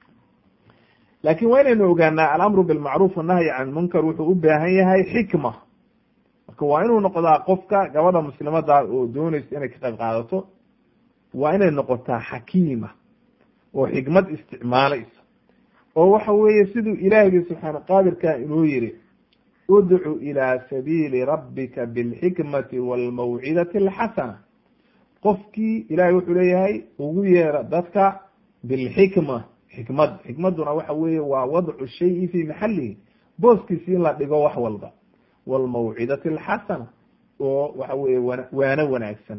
laakin waa inaynu ogaanaa alamru bilmacruuf wannahyi can lmunkar wuxuu u baahan yahay xikma marka waa inuu noqdaa qofka gabadha muslimada oo doonaysa inay ka qayb qaadato waa inay noqotaa xakiima oo xikmad isticmaalaysa oo waxa weeye siduu ilaahiygi subxaana qaadirka inuu yihi udcu ilaa sabiili rabbika bilxikmati walmawcidati alxasana qofkii ilahay wuxuu leeyahay ugu yeera dadka bilxikma xikmad xikmaduna waxa weeye waa wadcu shayi fi maxalihi booskiisi in la dhigo wax walba walmawcidati alxasana oo waxa weye wan waano wanaagsan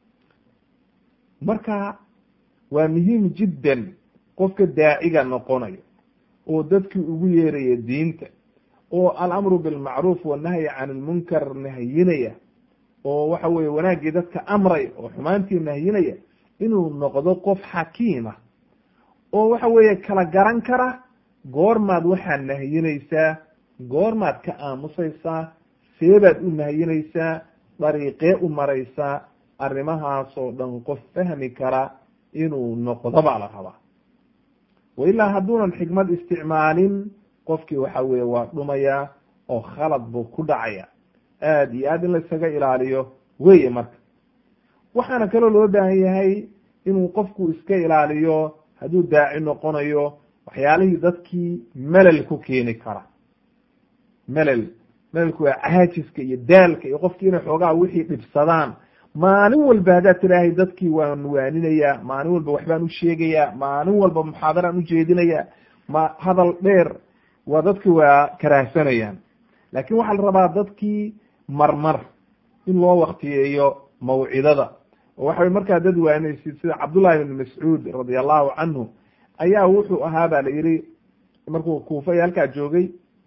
marka waa muhiim jiddan qofka daaciga noqonayo oo dadkii ugu yeeraya diinta oo alamru bilmacruuf wannahyi can ilmunkar nahyinaya oo waxa weye wanaaggii dadka amraya oo xumaantii nahyinaya inuu noqdo qof xakiima oo waxa weeye kala garan kara goormaad waxaad nahyinaysaa goormaad ka aamusaysaa seebaad u nahyinaysaa dariiqee u maraysaa arrimahaasoo dhan qof fahmi kara inuu noqdo baa la rabaa wa ilaa hadduunan xikmad isticmaalin qofkii waxa weye waa dhumayaa oo khalad buu ku dhacaya aad iyo aad in laisaga ilaaliyo weye marka waxaana kaloo loo baahan yahay inuu qofku iska ilaaliyo hadduu daaci noqonayo waxyaalihii dadkii melel ku keeni kara melel melelku waa caajiska iyo daalka iyo qofkii inay xoogaa wixii dhibsadaan maalin walba haddaad tidaahay dadkii waan waaninayaa maalin walba waxbaan u sheegayaa maalin walba muxaadaraan ujeedinayaa ma hadal dheer waa dadki waa karaahsanayaan laakin waxaa la rabaa dadkii marmar in loo waktiyeeyo mawcidada oo waxa markaa dad waaninaysid sida cabdullahi ibn mascuud radi allahu canhu ayaa wuxuu ahaa ba la yidhi markuu kuufa halkaa joogay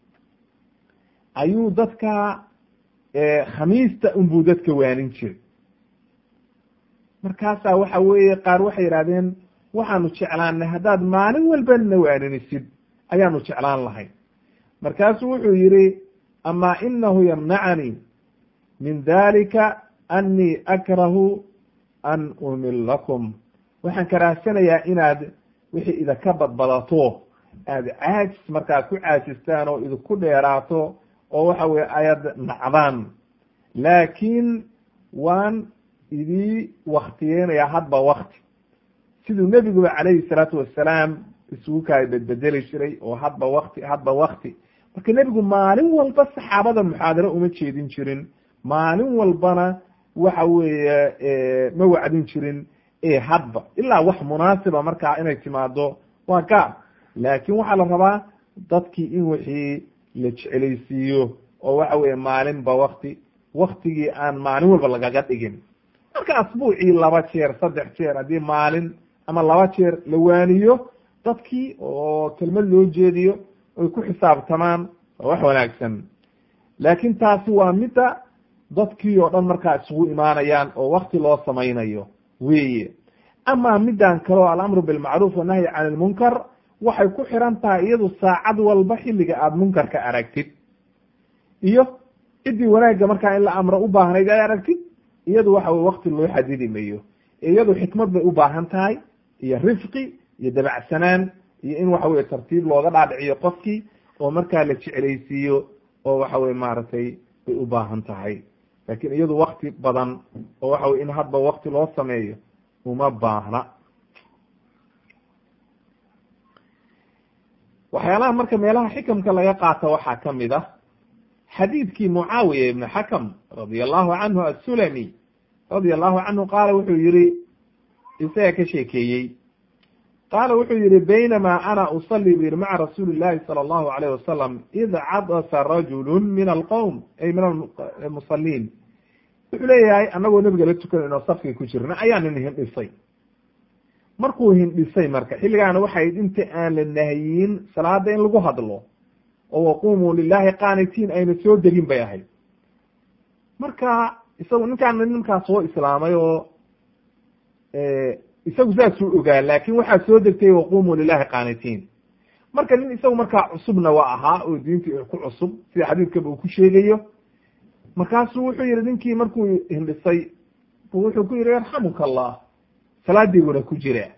ayuu dadka khamiista unbuu dadka waanin jiray markaasaa waxa weeye qaar waxay yidhahdeen waxaanu jeclaanay haddaad maalin walba na waaninisid ayaanu jeclaan lahayn markaasuu wuxuu yidhi amaa inahu yamnacanii min dalika annii akrahu an umilakum waxaan karaahsanayaa inaad wixii idinka badbadato aad caajis markaa ku caajistaan oo idinku dheeraato oo waxa weye ayad nacdaan laakiin waan idii waktiyeynayaa hadba wakti siduu nebiguba calayhi salaatu wasalaam isugu kaa bedbedeli jiray oo hadba wakti hadba wakti marka nebigu maalin walba saxaabada muxaadaro uma jeedin jirin maalin walbana waxa weeye ma wacdin jirin e hadba ilaa wax munaasiba markaa inay timaado waa gaar laakin waxaa la rabaa dadkii in wixii la jecelaysiiyo oo waxa weye maalinba wakti waktigii aan maalin walba lagaga dhigin marka asbuucii laba jeer saddex jeer haddii maalin ama laba jeer la waaniyo dadkii oo kelmad loo jeediyo oy ku xisaabtamaan waa wax wanaagsan laakin taasi waa midda dadkii oo dhan markaa isugu imaanayaan oo wakti loo samaynayo weye ama middan kaleo alamru bilmacruuf wanahyi can ilmunkar waxay ku xiran tahay iyadu saacad walba xilliga aada munkarka aragtid iyo ciddii wanaagga markaa in la amro u baahnayd ay aragtid iyadu waxa weye wakti loo xadidi mayo iyadu xikmad bay u baahan tahay iyo rifqi iyo dabacsanaan iyo in waxa weye tartiib looga dhaadhiciyo qofkii oo markaa la jeclaysiiyo oo waxa weye maaragtay bay u baahan tahay laakin iyadu wakti badan oo waxa weye in hadba wakti loo sameeyo uma baahna waxyaalaha marka meelaha xikamka laga qaato waxaa kamid ah xadiidkii mucaawiya ibn xakam radia allahu canhu assulami radia allahu canhu qaala wuxuu yihi isaga ka sheekeeyey qaala wuxuu yihi baynamaa ana usali bu yihi maca rasuuli llahi sala allahu alayh wasalam id cadasa rajulu min alqowm ay min almusaliin wuxuu leeyahay anagoo nebiga la tukanayno safkii ku jirna ayaa nin hindhisay markuu hindhisay marka xilligaana waxay inta aan la nahyin salaada in lagu hadlo oo waqumuu lilahi qaanitiin ayna soo degin bay ahayd marka isagu ninkaan ninkaa soo islaamay oo isagu saasuu ogaa laakin waxaa soo degtay waqumuu lilahi qaanitiin marka nin isagu markaa cusubna waa ahaa oo diintii ku cusub sida xadiidkaba uu ku sheegayo markaasuu wuxuu yihi ninkii markuu hindhisay wuxuu ku yihi yarxamuka allah salaadiiguna ku jira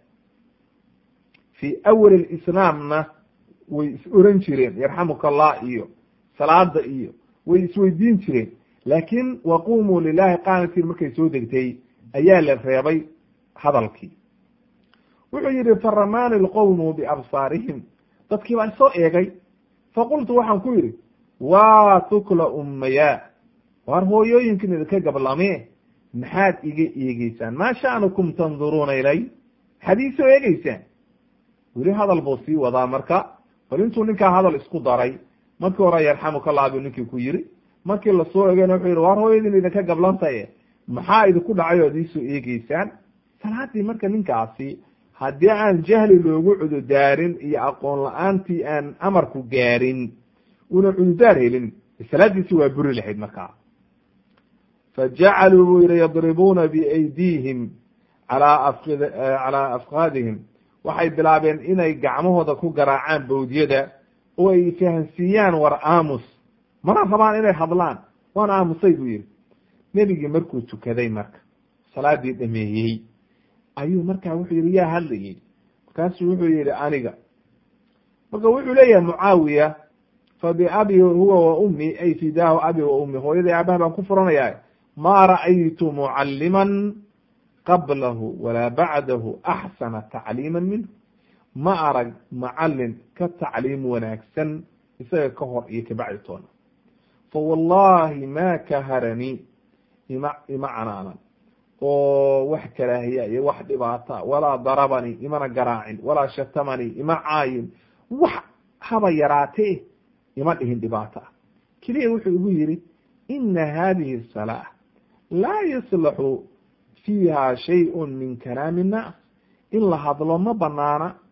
fi awal islaamna way is oran jireen yarxamuka allah iyo salaada iyo way isweydiin jireen laakin waqumuu lilahi qaanitiin markay soo degtay ayaa la reebay hadalkii wuxuu yihi faramaani lqowmu biabsaarihim dadkii baa soo eegay faqultu waxaan ku yidhi waa tukla ummaya waar hooyooyinkin idinka gablame maxaad iga eegeysaan maa sha'nukum tanduruuna ilay maxaad ii soo eegeysaan weli hadal buu sii wadaa marka bal intuu ninkaa hadal isku daray markii hore yarxamuka allah buu ninkii ku yiri markii lasoo egeyna wuxuu yihi waar hooyadin idinka gablantaye maxaa idinku dhacay ood iisoo eegeysaan salaadii marka ninkaasi haddii aan jahli loogu cududaarin iyo aqoon la-aantii aan amarku gaarin una cududaar helin salaadiisi waa buri lahayd markaa fajacaluu buu yihi yadribuuna biaydiihim alaa afkid calaa afkaadihim waxay bilaabeen inay gacmahooda ku garaacaan bawdyada oo ay fahansiiyaan war aamus mana rabaan inay hadlaan waan aamusay buu yihi nebigii markuu tukaday marka salaadii dhameeyey ayuu markaa wuxuu yihi yaa hadlayey markaasuu wuxuu yihi aniga marka wuxuu leeyahay mucaawiya fa biabi huwa wa ummi ay fidaahu abi wa ummi hooyaday aabaha baan ku furanayaa ma ra'aytu mucalliman qablahu walaa bacdahu axsana tacliima minhu ma arag macalin ka tacliim wanaagsan isaga ka hor iyo kabacdi toona fa wallahi ma kaharanii ima ima canaanan oo wax karaahiya iyo wax dhibaata walaa darabanii imana garaacin walaa shatamanii ima caayin wax haba yaraatee ima dhihin dhibaato ah keliya wuxuu igu yihi ina hadihi salaa laa yuslaxu fiiha shayun min kalaami nnaas in la hadlo ma banaana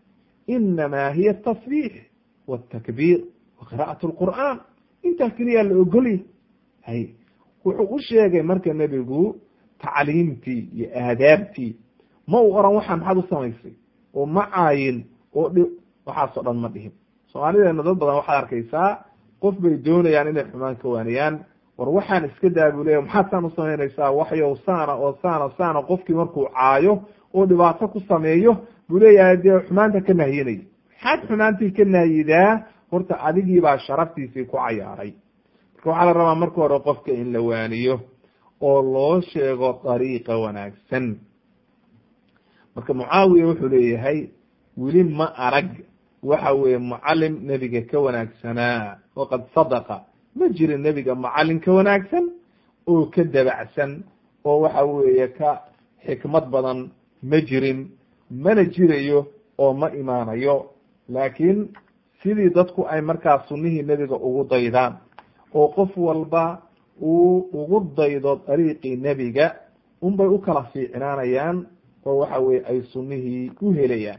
inamaa hiya atasbiix waltakbiir wa qira'at lqur'aan intaa keliyaa la ogolya hay wuxuu u sheegay marka nebigu tacliimtii iyo aadaabtii ma u oran waxaa maxaad u samaysay oo ma caayin oo dhi waxaasoo dhan ma dhihin soomaalideena dad badan waxaad arkaysaa qof bay doonayaan inay xumaan ka waaniyaan war waxaan iska daa buu leya maxaad saan u samaynaysaa waxyow saana oo saana saana qofkii markuu caayo oo dhibaato ku sameeyo buu leeyahay dee xumaanta ka nahyinaya maxaad xumaantii ka nahyidaa horta adigiibaa sharaftiisii ku cayaaray marka waxaa la rabaa marka hore qofka in la waaniyo oo loo sheego dariiqa wanaagsan marka mucaawiya wuxuu leeyahay weli ma arag waxa weeye mucalim nebiga ka wanaagsanaa waqad sadaqa ma jirin nebiga mucalin ka wanaagsan oo ka dabacsan oo waxa weeye ka xikmad badan ma jirin mana jirayo oo ma imaanayo laakiin sidii dadku ay markaa sunnihii nebiga ugu daydaan oo qof walba uu ugu daydo dariiqii nebiga unbay u kala fiicnaanayaan oo waxa weye ay sunnihii u helayaan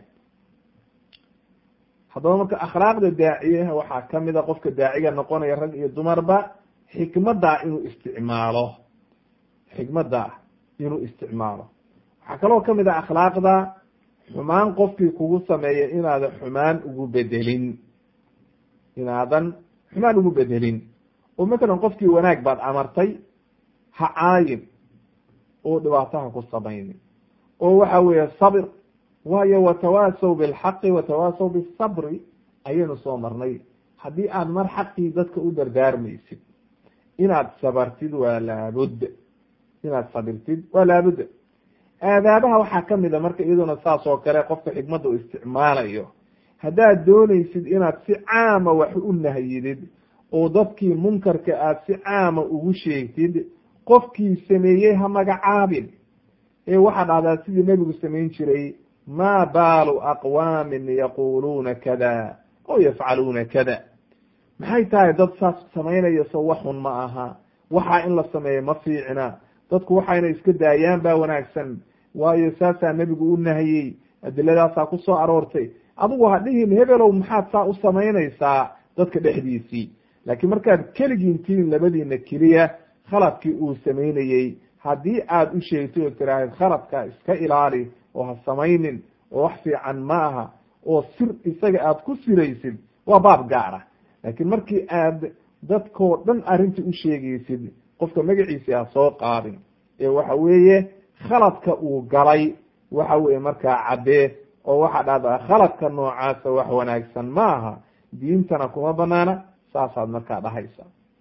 haddaba marka akhlaaqda daaciyaha waxaa kamida qofka daaciga noqonaya rag iyo dumarba xikmaddaa inuu isticmaalo xikmaddaa inuu isticmaalo waxaa kaloo kamid ah akhlaaqda xumaan qofkii kugu sameeya inaadan xumaan ugu bedelin inaadan xumaan ugu bedelin oo matalan qofkii wanaag baad amartay ha caayin oo dhibaataha ku samaynin oo waxa weeye sabir waayo watawaasaw bilxaqi watawaasaw bisabri ayaynu soo marnay haddii aad mar xaqii dadka u dardaarmaysid inaad sabartid waa laabudda inaad sabirtid waa laabudda aadaabaha waxaa kamid a marka iyaduna saas oo kale qofka xikmadda u isticmaalayo haddaad doonaysid inaad si caama wax u nahyidid oo dadkii munkarka aad si caama ugu sheegtid qofkii sameeyey ha magacaabin ee waxaad dhahdaa sidii nebigu samayn jiray ma baalu aqwaamin yaquluuna kada oo yafcaluuna kada maxay tahay dad saas samaynaya so waxun ma aha waxaa in la sameeyo ma fiicna dadku waxayna iska daayaan baa wanaagsan waayo saasaa nebigu u nahiyey adiladaasaa ku soo aroortay adigu ha dhihin hebelow maxaad saa u samaynaysaa dadka dhexdiisii laakiin markaad keligiin tihin labadiina keliya khaladkii uu samaynayey haddii aad u sheegtay oo tiraahid khaladka iska ilaali oo ha samaynin oo wax fiican ma aha oo sir isaga aad ku siraysid waa baab gaara laakiin markii aad dadkoo dhan arrinta u sheegaysid qofka magaciisi ha soo qaadin ee waxa weeye khaladka uu galay waxa weeye markaa caddee oo waxaa dhahdaa khaladka noocaasa wax wanaagsan ma aha diintana kuma banaana saasaad markaa dhahaysa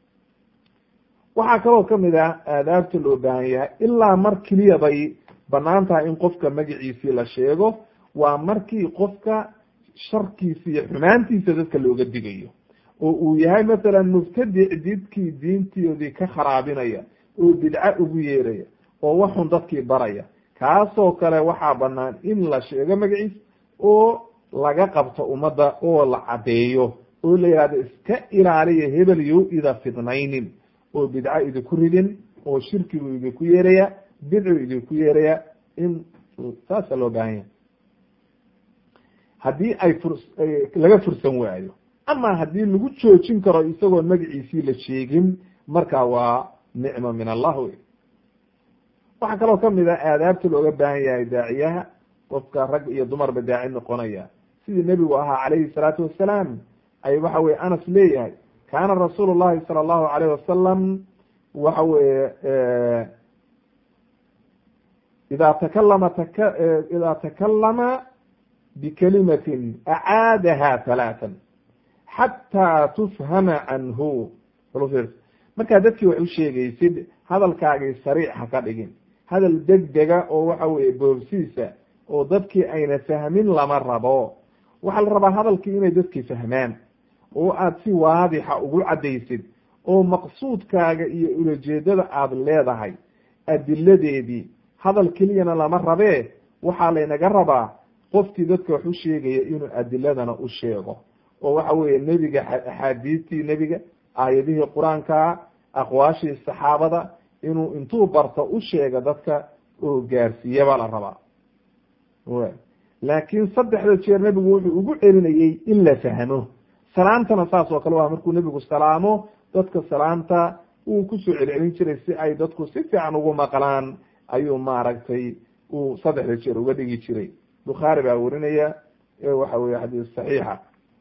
waxaa kaloo kamid ah aadaabta loo baahan yahay ilaa mar keliya bay banaan tahay in qofka magaciisii la sheego waa markii qofka sharkiisa iyo xumaantiisa dadka looga digayo oo uu yahay masalan mubtadic didkii diintoodii ka kharaabinaya oo bidco ugu yeeraya oo waxun dadkii baraya kaasoo kale waxaa banaan in la sheego magaciis oo laga qabto ummadda oo la caddeeyo oo la yihahdo iska ilaaliya hebel yo ida fidnaynin oo bidco idinku ridin oo shirkigu idinku yeeraya bidcu idinku yeeraya in saasa loo baahan yahay haddii ay fur laga fursan waayo ama haddii lagu joojin karo isagoon magaciisii la sheegin marka waa nicma min allah wey waxaa kaloo kamid ah aadaabta looga baahan yahay daaciyaha qofka rag iyo dumarba daaci noqonaya sidii nebigu ahaa calayhi salaatu wasalaam ay waxa weye anas leeyahay kaana rasuulu llahi sala allahu alayh wasalam waxa weye ida takalama tak ida takalama bikalimatin acaadaha halaatan xataa tufhama canhu markaa dadkii wax u sheegaysid hadalkaagii sariix ha ka dhigin hadal degdega oo waxa weye boobsiisa oo dadkii ayna fahmin lama rabo waxaa la rabaa hadalkii inay dadkii fahmaan oo aad si waadixa ugu caddaysid oo maqsuudkaaga iyo ulajeedada aad leedahay adiladeedii hadal keliyana lama rabee waxaa laynaga rabaa qofkii dadka wax u sheegaya inuu adiladana u sheego oo waxa weeye nebiga axaadiistii nebiga aayadihii qur-aankaa aqwaashii saxaabada inuu intuu barto u sheega dadka oo gaarsiiya baa la rabaa laakiin saddexda jeer nebigu wuxuu ugu celinayey in la fahmo salaamtana saas oo kale waa markuu nebigu salaamo dadka salaamta wuu kusoo celcelin jiray si ay dadku si fiican ugu maqlaan ayuu maaragtay uu saddexda jeer uga dhigi jiray bukhaari baa werinaya waxa weye xadiis saxiixa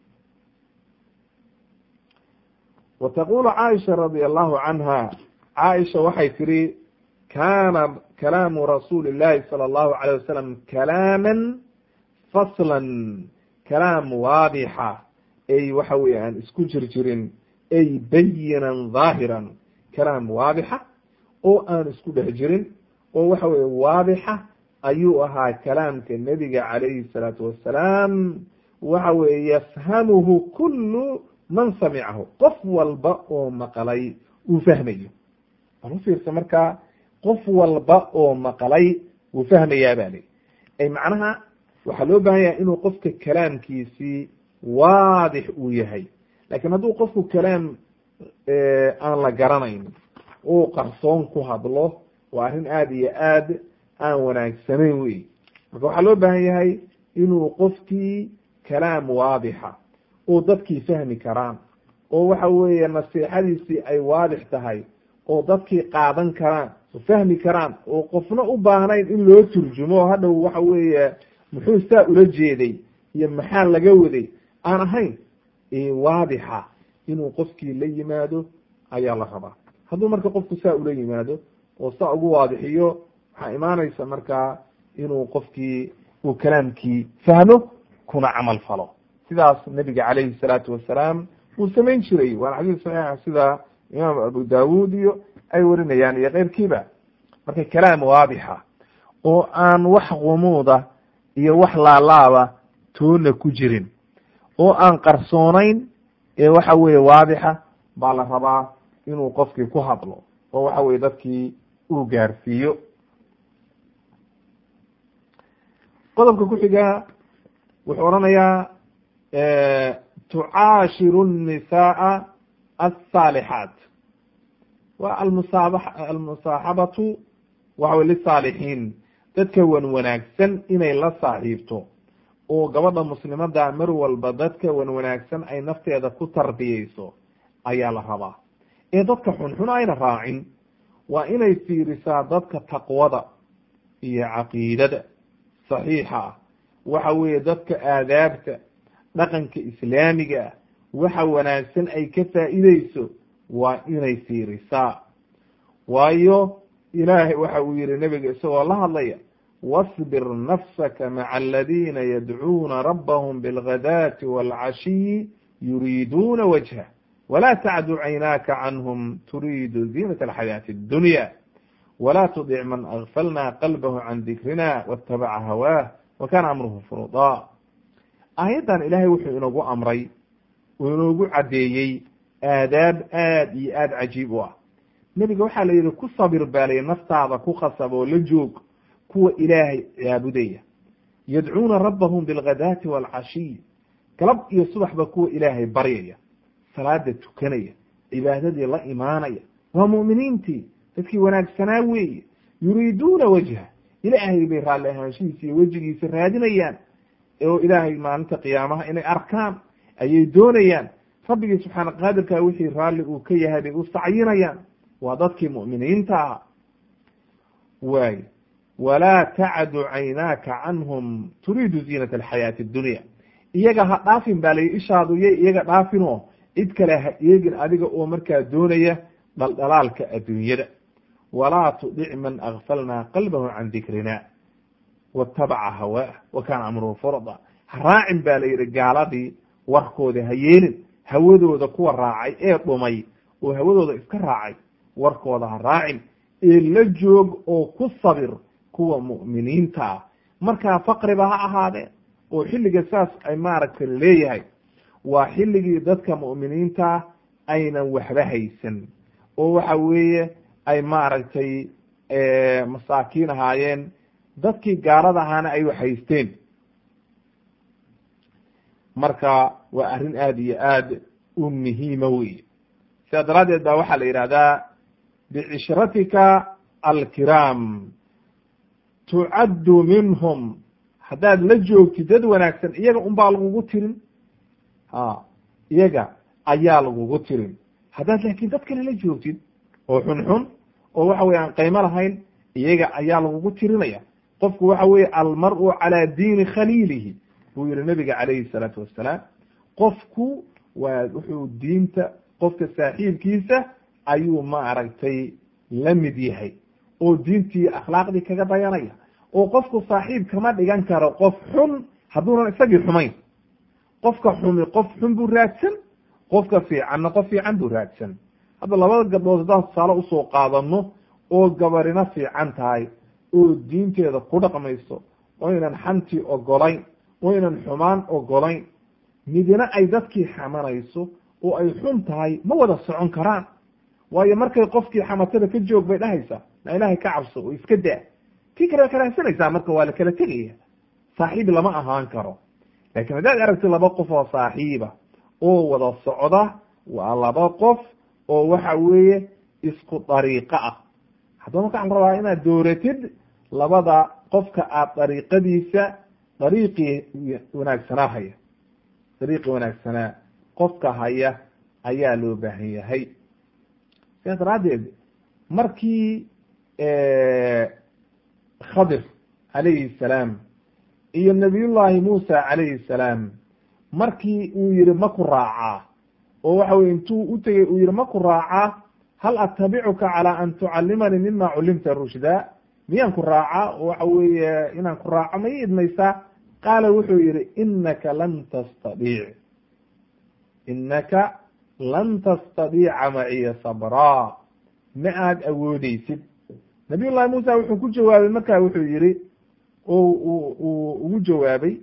wa taqulu caaisha radia allahu canha caaisha waxay tiri kana kalaamu rasuuli llahi sala allahu alayh wasalam kalaaman faslan kalaam waadixa ay waxa weye aan isku jirjirin ay bayinan dhaahiran kalaam waadixa oo aan isku dhex jirin oo waxa weye waadixa ayuu ahaa kalaamka nebiga calayhi salaatu wassalaam waxa weye yafhamuhu kulu man samicahu qof walba oo maqlay uu fahmayo bal u fiirsa markaa qof walba oo maqlay wuu fahmayaa ba li ay macnaha waxaa loo baahan yahay inuu qofka kalaamkiisii waadix uu yahay lakin hadduu qofku kalaam aan la garanayn uu qarsoon ku hadlo waa arrin aada iyo aad aan wanaagsanayn wey marka waxaa loo baahan yahay inuu qofkii kalaam waadixa oo dadkii fahmi karaan oo waxa weeye nasiixadiisii ay waadix tahay oo dadkii qaadan karaan oo fahmi karaan oo qofna u baahnayn in loo turjumo hadhow waxa weeye muxuu saa ula jeeday iyo maxaa laga waday aan ahayn waadixa inuu qofkii la yimaado ayaa la rabaa hadduu marka qofku saa ula yimaado oo saa ugu waadixiyo waxaa imaanaysa markaa inuu qofkii uu kalaamkii fahmo kuna camal falo sidaas nebiga calayhi salaatu wasalaam uu samayn jiray waana xadiis saxiixa sida imaam abu dawud iyo ay warinayaan iyo keyrkiiba marka kalaam waadixa oo aan wax qumuuda iyo wax laalaaba toona ku jirin oo aan qarsoonayn ee waxa weeye waadixa baa la rabaa inuu qofkii ku hadlo oo waxa weye dadkii uu gaarsiiyo qodobka ku xiga wuxuu odhanayaa tucaashiru الnisaءa الصaalixaat wa almusaab almusaaxabatu waxa wey lisaalixiin dadka wan wanaagsan inay la saaxiibto oo gabadha muslimada mar walba dadka wan wanaagsan ay nafteeda ku tarbiyeyso ayaa la rabaa ee dadka xunxun ayna raacin waa inay fiirisaa dadka taqwada iyo caqiidada saxiixa ah waxa weeye dadka aadaabta dhaqanka islaamiga ah waxa wanaagsan ay ka faa'iideyso waa inay fiirisaa waayo ilaahay waxa uu yihi nebiga isagoo la hadlaya wasbir nafsaka maca aladina yadcuuna rabbahum bilghadaati waalcashiyi yuriiduuna wajha wla tacdu caynaaka canhum turiidu ziinat alxayaati addunya wla tudic man agfalna qalbahu can dikrina watabaca hawaah wa kana amruhu furuda aayaddan ilaahay wuxuu inoogu amray uu inoogu caddeeyey aadaab aad iyo aad cajiib u ah nebiga waxaa la yihi ku sabir baalay naftaada ku khasab oo la joog kuwa ilaahay caabudaya yadcuuna rabbahum bilghadaati waalcashiy galab iyo subaxba kuwa ilaahay baryaya salaada tukanaya cibaadadii la imaanaya waa mu'miniintii dadkii wanaagsanaa weeye yuriiduuna wajha ilaahay bay raalli ahaanshihiisa iyo wejigiisa raadinayaan oo ilaahay maalinta qiyaamaha inay arkaan ayay doonayaan rabbigii subxaana qaadirka wixii raalli uu ka yahay bay u sacyinayaan waa dadkii mu'miniinta ah waay walaa tacdu caynaaka canhum turiidu ziinata alxayaati addunya iyaga ha dhaafin baa layi ishaadu yay iyaga dhaafinoo cid kale ha eegin adiga oo markaa doonaya dhaldhalaalka adduunyada walaa tudic man agfalnaa qalbahu can dikrina watabaca hawaah wa kaana amruhu furda ha raacin ba la yidhi gaaladii warkooda ha yeelin hawadooda kuwa raacay ee dhumay oo hawadooda iska raacay warkooda ha raacin ee la joog oo ku sabir kuwa mu'miniinta ah markaa faqriba ha ahaadee oo xilliga saas ay maaragtay leeyahay waa xilligii dadka mu'miniinta aynan waxba haysan oo waxa weeye ay maaragtay masaakiin ahaayeen dadkii gaalada ahaana ay wax haysteen marka waa arrin aada iyo aad u muhiima wey sidaa daraaddeed ba waxaa la yidhahdaa bicishratika alkiraam tucaddu minhum haddaad la joogtid dad wanaagsan iyaga unbaa lagugu tirin ha iyaga ayaa lagugu tirin haddaad laakiin dad kale la joogtid oo xunxun oo waxa weye aan qaymo lahayn iyaga ayaa lagugu tirinaya qofku waxa weye almar-u calaa diini khaliilihi buu yihi nabiga calayhi salaatu wassalaam qofku waa wuxuu diinta qofka saaxiibkiisa ayuu ma aragtay la mid yahay oo diintii akhlaaqdii kaga dayanaya oo qofku saaxiib kama dhigan karo qof xun hadduunan isagii xumayn qofka xumi qof xun buu raadsan qofka fiicanna qof fiican buu raadsan hadda labada gabdhood haddaan tusaale usoo qaadano oo gabarina fiican tahay oo diinteeda ku dhaqmayso oo ynan xantii ogolayn oo ynan xumaan ogolayn midina ay dadkii xamanayso oo ay xun tahay ma wada socon karaan waayo markay qofkii xamatada ka joog bay dhahaysaa na ilaahay ka cabso oo iska daa tii kale karaahsanaysaa marka waa la kala tegaya saaxiib lama ahaan karo laakiin haddaad aragti laba qof oo saaxiiba oo wada socda waa laba qof oo waxa weeye isku dariiqo ah haddaba marka waxaan rabaa inaad dooratid labada qofka aad dariiqadiisa dariiqii wanaagsanaa haya dariiqii wanaagsanaa qofka haya ayaa loo baahan yahay sidaas daraaddeed markii khadir calayhi salaam iyo nabiyullaahi muusa calayhi salaam markii uu yihi ma ku raacaa oo waxa weye intuu u tegey uu yihi ma ku raacaa hal attabicuka calaa an tucallimanii mima cullimta rushda miyaan ku raacaa oo waxa weeye inaan ku raaco ma ii idmaysaa qaala wuxuu yihi inaka lan tastadiic inaka lan tastadiica maciya sabraa ma aad awoodeysid nabiy llahi muusa wuxuu ku jawaabay marka wuxuu yihi o uu ugu jawaabay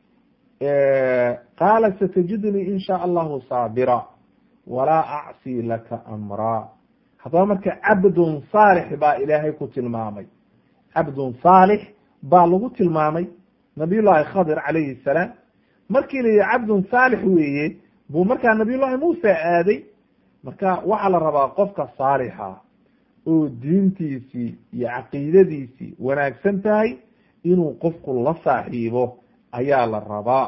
qaala satajidnii in shaa allahu saabira walaa acsii laka amraa haddaba marka cabdun saalix baa ilaahay ku tilmaamay cabdun saalix baa lagu tilmaamay nabiy llahi khadir calayhi salaam markii la yihi cabdun saalix weeye buu markaa nabiy llahi muusa aaday marka waxaa la rabaa qofka saalixa oo diintiisii iyo caqiidadiisii wanaagsan tahay inuu qofku la saaxiibo ayaa la rabaa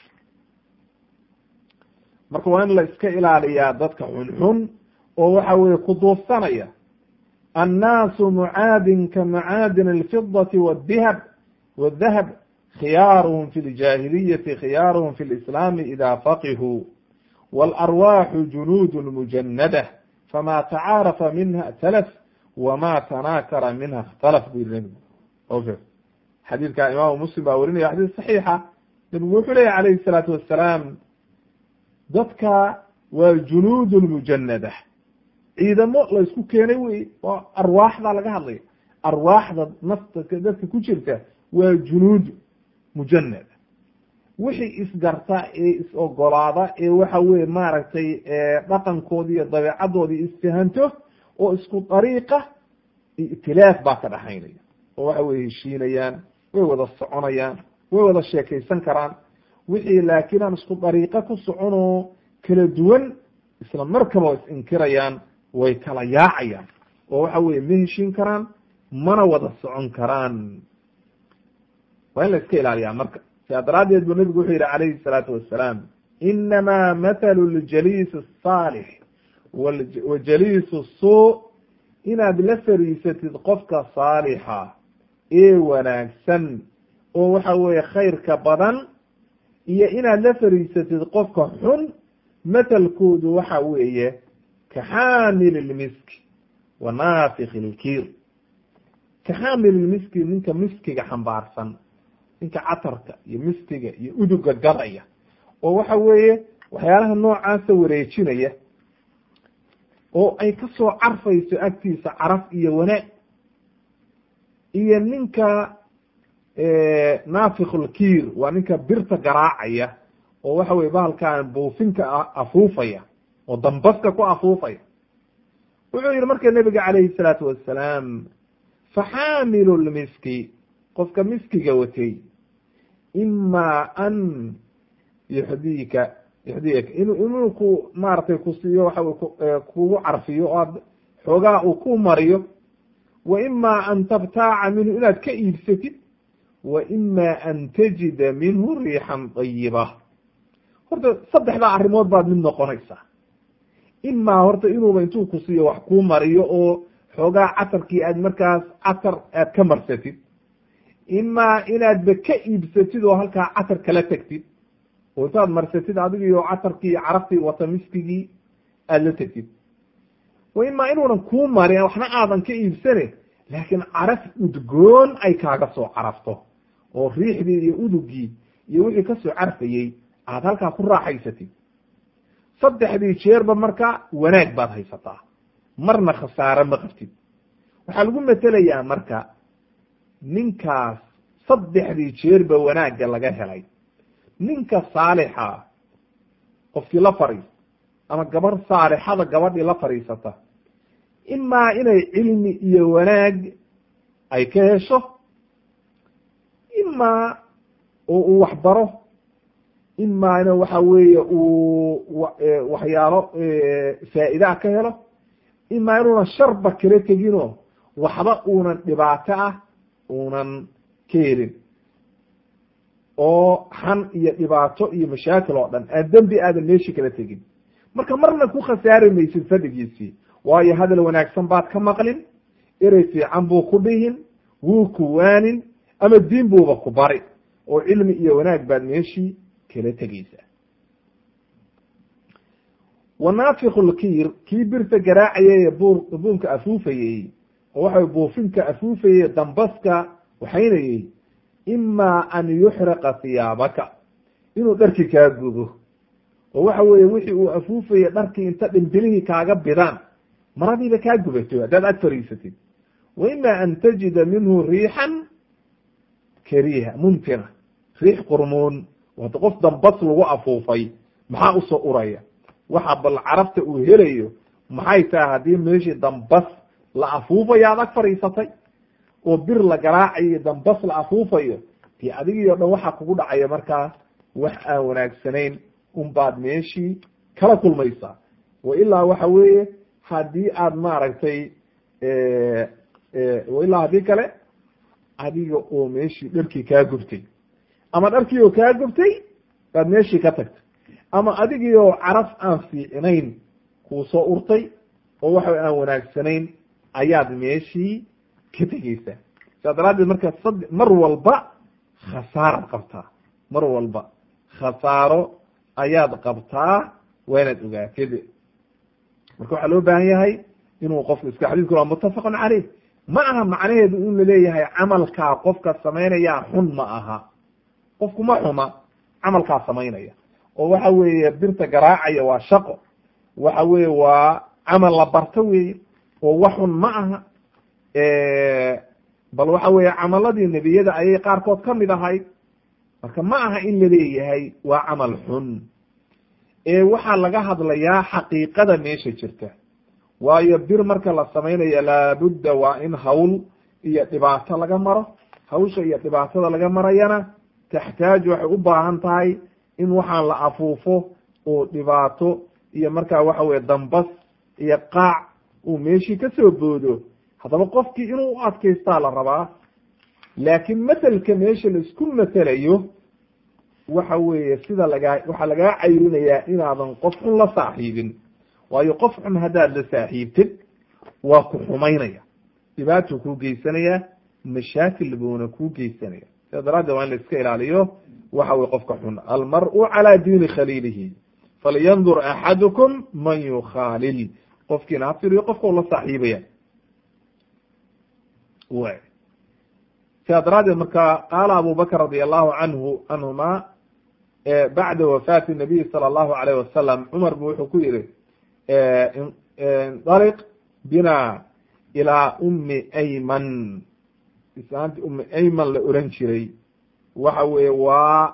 marka waa in la iska ilaaliyaa dadka xunxun oo waxa weye ku duufsanaya annaasu mucaadin ka mucaadin alfidati waddihab wadahab khiyaaruhum fi ljaahiliyati khiyaaruhum fi lislaami ida faqihuu waalarwaaxu junuudun mujanada fama tacaarafa minha talaf wama tanaakara minha اkhtalaf bu yiri nebigu oke xadiidka imaamu muslim baa werinaya xadiis saxiixa nebigu wuxuu leyahy calayhi الsalaatu wassalaam dadka waa junuudun mujanada ciidamo la isku keenay wey oo arwaaxda laga hadlaya arwaaxda nafta dadka ku jirta waa junuud mujanada wixii isgarta ee is-ogolaada ee waxa weye maaragtay dhaqankoodi iyo dabeecadoodii istihanto oo isku dariiqa itilaaf baa ka dhaxaynaya oo waxa weye heshiinayaan way wada soconayaan way wada sheekaysan karaan wixii laakiin aan isku dariiqo ku soconoo kala duwan isla markaba is inkirayaan way kala yaacayaan oo waxa weye ma heshiin karaan mana wada socon karaan waa in la iska ilaaliyaa marka sidaa daraaddeed buu nabigu wuxuu yihi calayhi salaatu wassalaam inamaa mathalu ljaliis asaalix wa jaliisu suu inaad la fariisatid qofka saalixa ee wanaagsan oo waxa weeye khayrka badan iyo inaad la fariisatid qofka xun mathalkoodu waxa weeye ka xaamil lmiski wa naafik ilkiir ka xaamil lmiski ninka miskiga xambaarsan ninka catarka iyo miskiga iyo uduga gadaya oo waxa weeye waxyaalaha noocaasa wareejinaya oo ay ka soo carfayso agtiisa caraf iyo wanaag iyo ninka naafikulkiir waa ninka birta garaacaya oo waxa weye bahalkan buufinka afuufaya oo dambaska ku afuufaya wuxuu yihi marka nebiga calayhi salaatu wassalaam faxaamilu lmiski qofka miskiga watay ima an yuxdika yuxdiyaka in inuu ku maaragtay ku siiyo waxa wey kugu carfiyo oo aad xoogaa uu ku mariyo wa ima an tabtaaca minhu inaad ka iibsatid wa ima an tajida minhu riixan dayiba horta saddexdaa arrimood baad mid noqonaysaa imaa horta inuuba intuu ku siiyo wax kuu mariyo oo xoogaa catarkii aad markaas catar aad ka marsatid imaa inaadba ka iibsatid oo halkaa catar kala tegtid oo intaad marsatid adigiio catarkii carabtii wata miskigii aada la tegtid wa imaa inuunan kuu marin waxna aadan ka iibsane laakiin caraf udgoon ay kaaga soo carafto oo riixdii iyo udugii iyo wixii kasoo carfayey aad halkaa ku raaxaysatid saddexdii jeerba marka wanaag baad haysataa marna khasaare ma qabtid waxaa lagu metelayaa marka ninkaas saddexdii jeerba wanaagga laga helay ninka saalixa qofkii la fadhiista ama gabarh saalixada gabadhii la fadhiisata imaa inay cilmi iyo wanaag ay ka hesho imaa oo uu waxbaro imaana waxa weeye uu waxyaalo faa'idaa ka helo imaa inuunan sharba kala teginoo waxba uunan dhibaato ah uunan ka helin oo xan iyo dhibaato iyo mashaakil oo dhan aad dembi aadan meeshii kala tegin marka marna ku khasaari maysid fadhigiisii waayo hadal wanaagsan baad ka maqlin erey fiican buu ku dhihin wuu ku waanin ama diin buuba ku bari oo cilmi iyo wanaag baad meeshii kala tegeysaa wanaafiku lkiir kii birta garaacayay bur buunka afuufayey oo waxa buufinka afuufayey dambaska waxaynayey imaa an yuxriqa hiyaabaka inuu dharki kaa gubo oo waxa weeye wixii uu afuufayey dharkii inta dhimbilihii kaaga bidaan maradiiba kaa gubato haddaad ag fariisatid wa ima an tajida minhu riixan kariiha muntina riix qurmuun wada qof dambas lagu afuufay maxaa usoo uraya waxa bal carabta uu helayo maxay tahay haddii meeshii dambas la afuufayo aad ag fadhiisatay oo bir la garaacayo dambas la afuufayo dee adigii o dhan waxaa kugu dhacaya markaa wax aan wanaagsanayn unbaad meeshii kala kulmaysaa wa ilaa waxa weeye haddii aad maaragtay ilaa haddii kale adiga oo meeshii dharkii kaa gubtay ama dharkii oo kaa gubtay baad meeshii ka tagtay ama adigii oo caraf aan fiicnayn kuu soo urtay oo waxa aan wanaagsanayn ayaad meeshii ka tegeysaa saa daraaddeed marka sad mar walba khasaaraad qabtaa mar walba khasaaro ayaad qabtaa waa inaad ogaatid marka waxaa loo baahan yahay inuu qofku iska xadiidku waa muttafaqun caleyh ma aha macnaheedu in laleeyahay camalkaa qofka samaynayaa xun ma aha qofku ma xuma camalkaa samaynaya oo waxa weeye birta garaacaya waa shaqo waxa weeye waa camal la barto weeye oo wax xun ma aha bal waxa weeye camaladii nebiyada ayay qaarkood ka mid ahayd marka ma aha in laleeyahay waa camal xun ee waxaa laga hadlayaa xaqiiqada meesha jirta waayo bir marka la samaynayo laabudda waa in hawl iyo dhibaato laga maro hawsha iyo dhibaatada laga marayana taxtaaj waxay u baahan tahay in waxaan la afuufo oo dhibaato iyo markaa waxa weye dambas iyo qaac uu meeshii ka soo boodo haddaba qofkii inuu u adkaystaa la rabaa laakiin matelka meesha la isku matelayo waxa weeye sida lagaa waxaa lagaa cayrinayaa inaadan qof xun la saaxiibin waayo qof xun haddaad la saaxiibtid waa ku xumaynaya dhibaatuu kuu geysanayaa mashaakil buuna kuu geysanaya sida daraaddeed waa in la iska ilaaliyo waxa weye qofka xun almar-u calaa diini khaliilihi falyandur axadukum man yukhaalil qofkiina ha firiyo qofka u la saaxiibaya w sidaa daraaddeed marka qaala abu bakr radi allahu canhu canhuma bacda wafaati nabiy sala allahu alayh wasalam cumar bu wuxuu ku yihi indaliq bina ilaa umi ayman islaanti umi ayman la oran jiray waxa weeye waa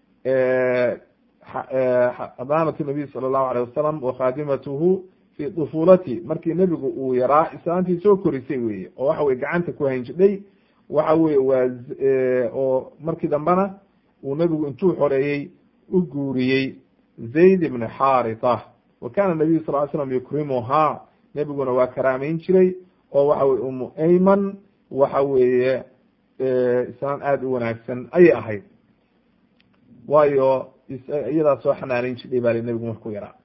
xadaanatu nabiy sala allahu alayh wasalam wa khaadimatuhu fi dufuulati markii nebigu uu yaraa islaantii soo korisay weye oo waxa weye gacanta ku hanjidhay waxa weye waa oo markii dambena uu nebigu intuu xoreeyey u guuriyey zayd ibn xaarita wa kana nabiyu sal ly slam yukrimuhaa nebiguna waa karaameyn jiray oo waxa weye umu ayman waxa weeye islaan aada u wanaagsan ayay ahayd waayo iyadaa soo xanaaneyn jidhay baa li nebigu markuu yaraa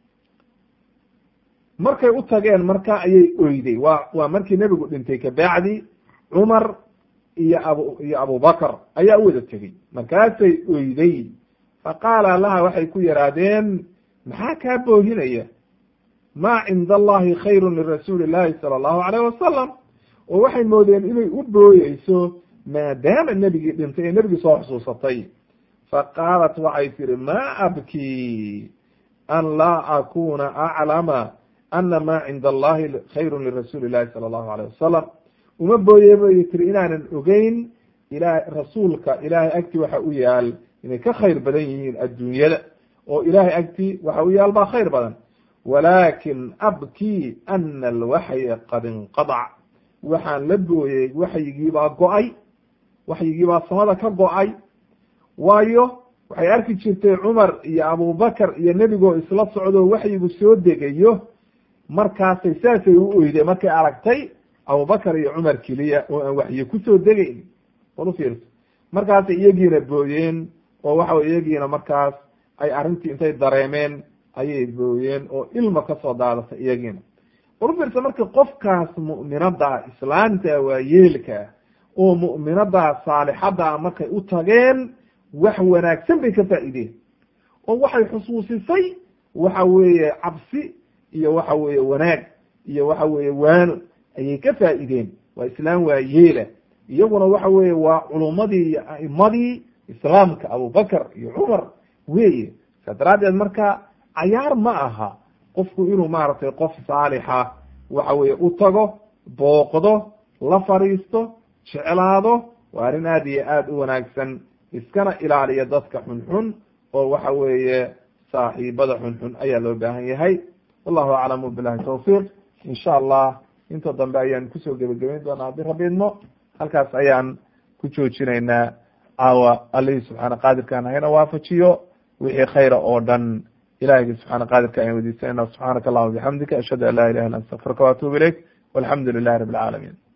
markay u tageen marka ayay oyday waa waa markii nebigu dhintay kabacdi cumar iyo abu iyo abubakar ayaa u wada tegey markaasay oyday faqaala laha waxay ku yidhaahdeen maxaa kaa boohinaya maa cinda allahi khayru lirasuuli llahi sala allahu alayh wasalam oo waxay moodeen inay u booyeyso maadaama nebigii dhintay ee nebigii soo xusuusatay faqaalat waxay tihi ma abkii an laa akuna aclama ana ma cinda allahi khayru lirasuuli llahi sala allahu alayh wasalam uma booye bay tiri inaanan ogeyn ila rasuulka ilaahay agtii waxa u yaal inay ka khayr badan yihiin adduunyada oo ilaahay agtii waxa u yaal baa khayr badan walaakin abkii ana alwaxya qad inqadac waxaan la booyey waxyigiibaa go-ay waxyigiibaa samada ka go-ay waayo waxay arki jirtay cumar iyo abubakar iyo nebigoo isla socdo waxyigu soo degayo markaasay saasay u oyday markay aragtay abubakar iyo cumar keliya oo aan waxyi kusoo degayn bal u fiirso markaasay iyagiina booyeen oo waxa wey iyagiina markaas ay arrintii intay dareemeen ayay booyeen oo ilma kasoo daadatay iyagiina bal u fiirsa marka qofkaas mu'minada islaamta waa yeelka oo mu'minada saalixada markay u tageen wax wanaagsan bay ka faa'iideen oo waxay xusuusisay waxa weeye cabsi iyo waxa weeye wanaag iyo waxa weeye waano ayay ka faa'iideen waa islaam waa yeela iyaguna waxa weeye waa culummadii iyo a'imadii islaamka abubakar iyo cumar weeye saa daraaddeed marka cayaar ma aha qofku inuu maaragtay qof saalixa waxa weeye u tago booqdo la fadhiisto jeclaado waa arrin aada iyo aada u wanaagsan iskana ilaaliya dadka xunxun oo waxa weeye saaxiibada xunxun ayaa loo baahan yahay wallahu aclam bilahi tawfiiq insha allah inta dambe ayaan kusoo gebagabeyn doonaa haddii rabbi idmo halkaas ayaan ku joojinaynaa caawa allihii subxaana qaadirkaan hayna waafajiyo wixii khayra oo dhan ilahigi subxaana qaadirka ayaan weydiisanayna subxaanaka allahuma bixamdika ashhadu an laa ilaha illa anta astaqfiruka waatubu ilayk walxamdu lilahi rabi alcaalamiin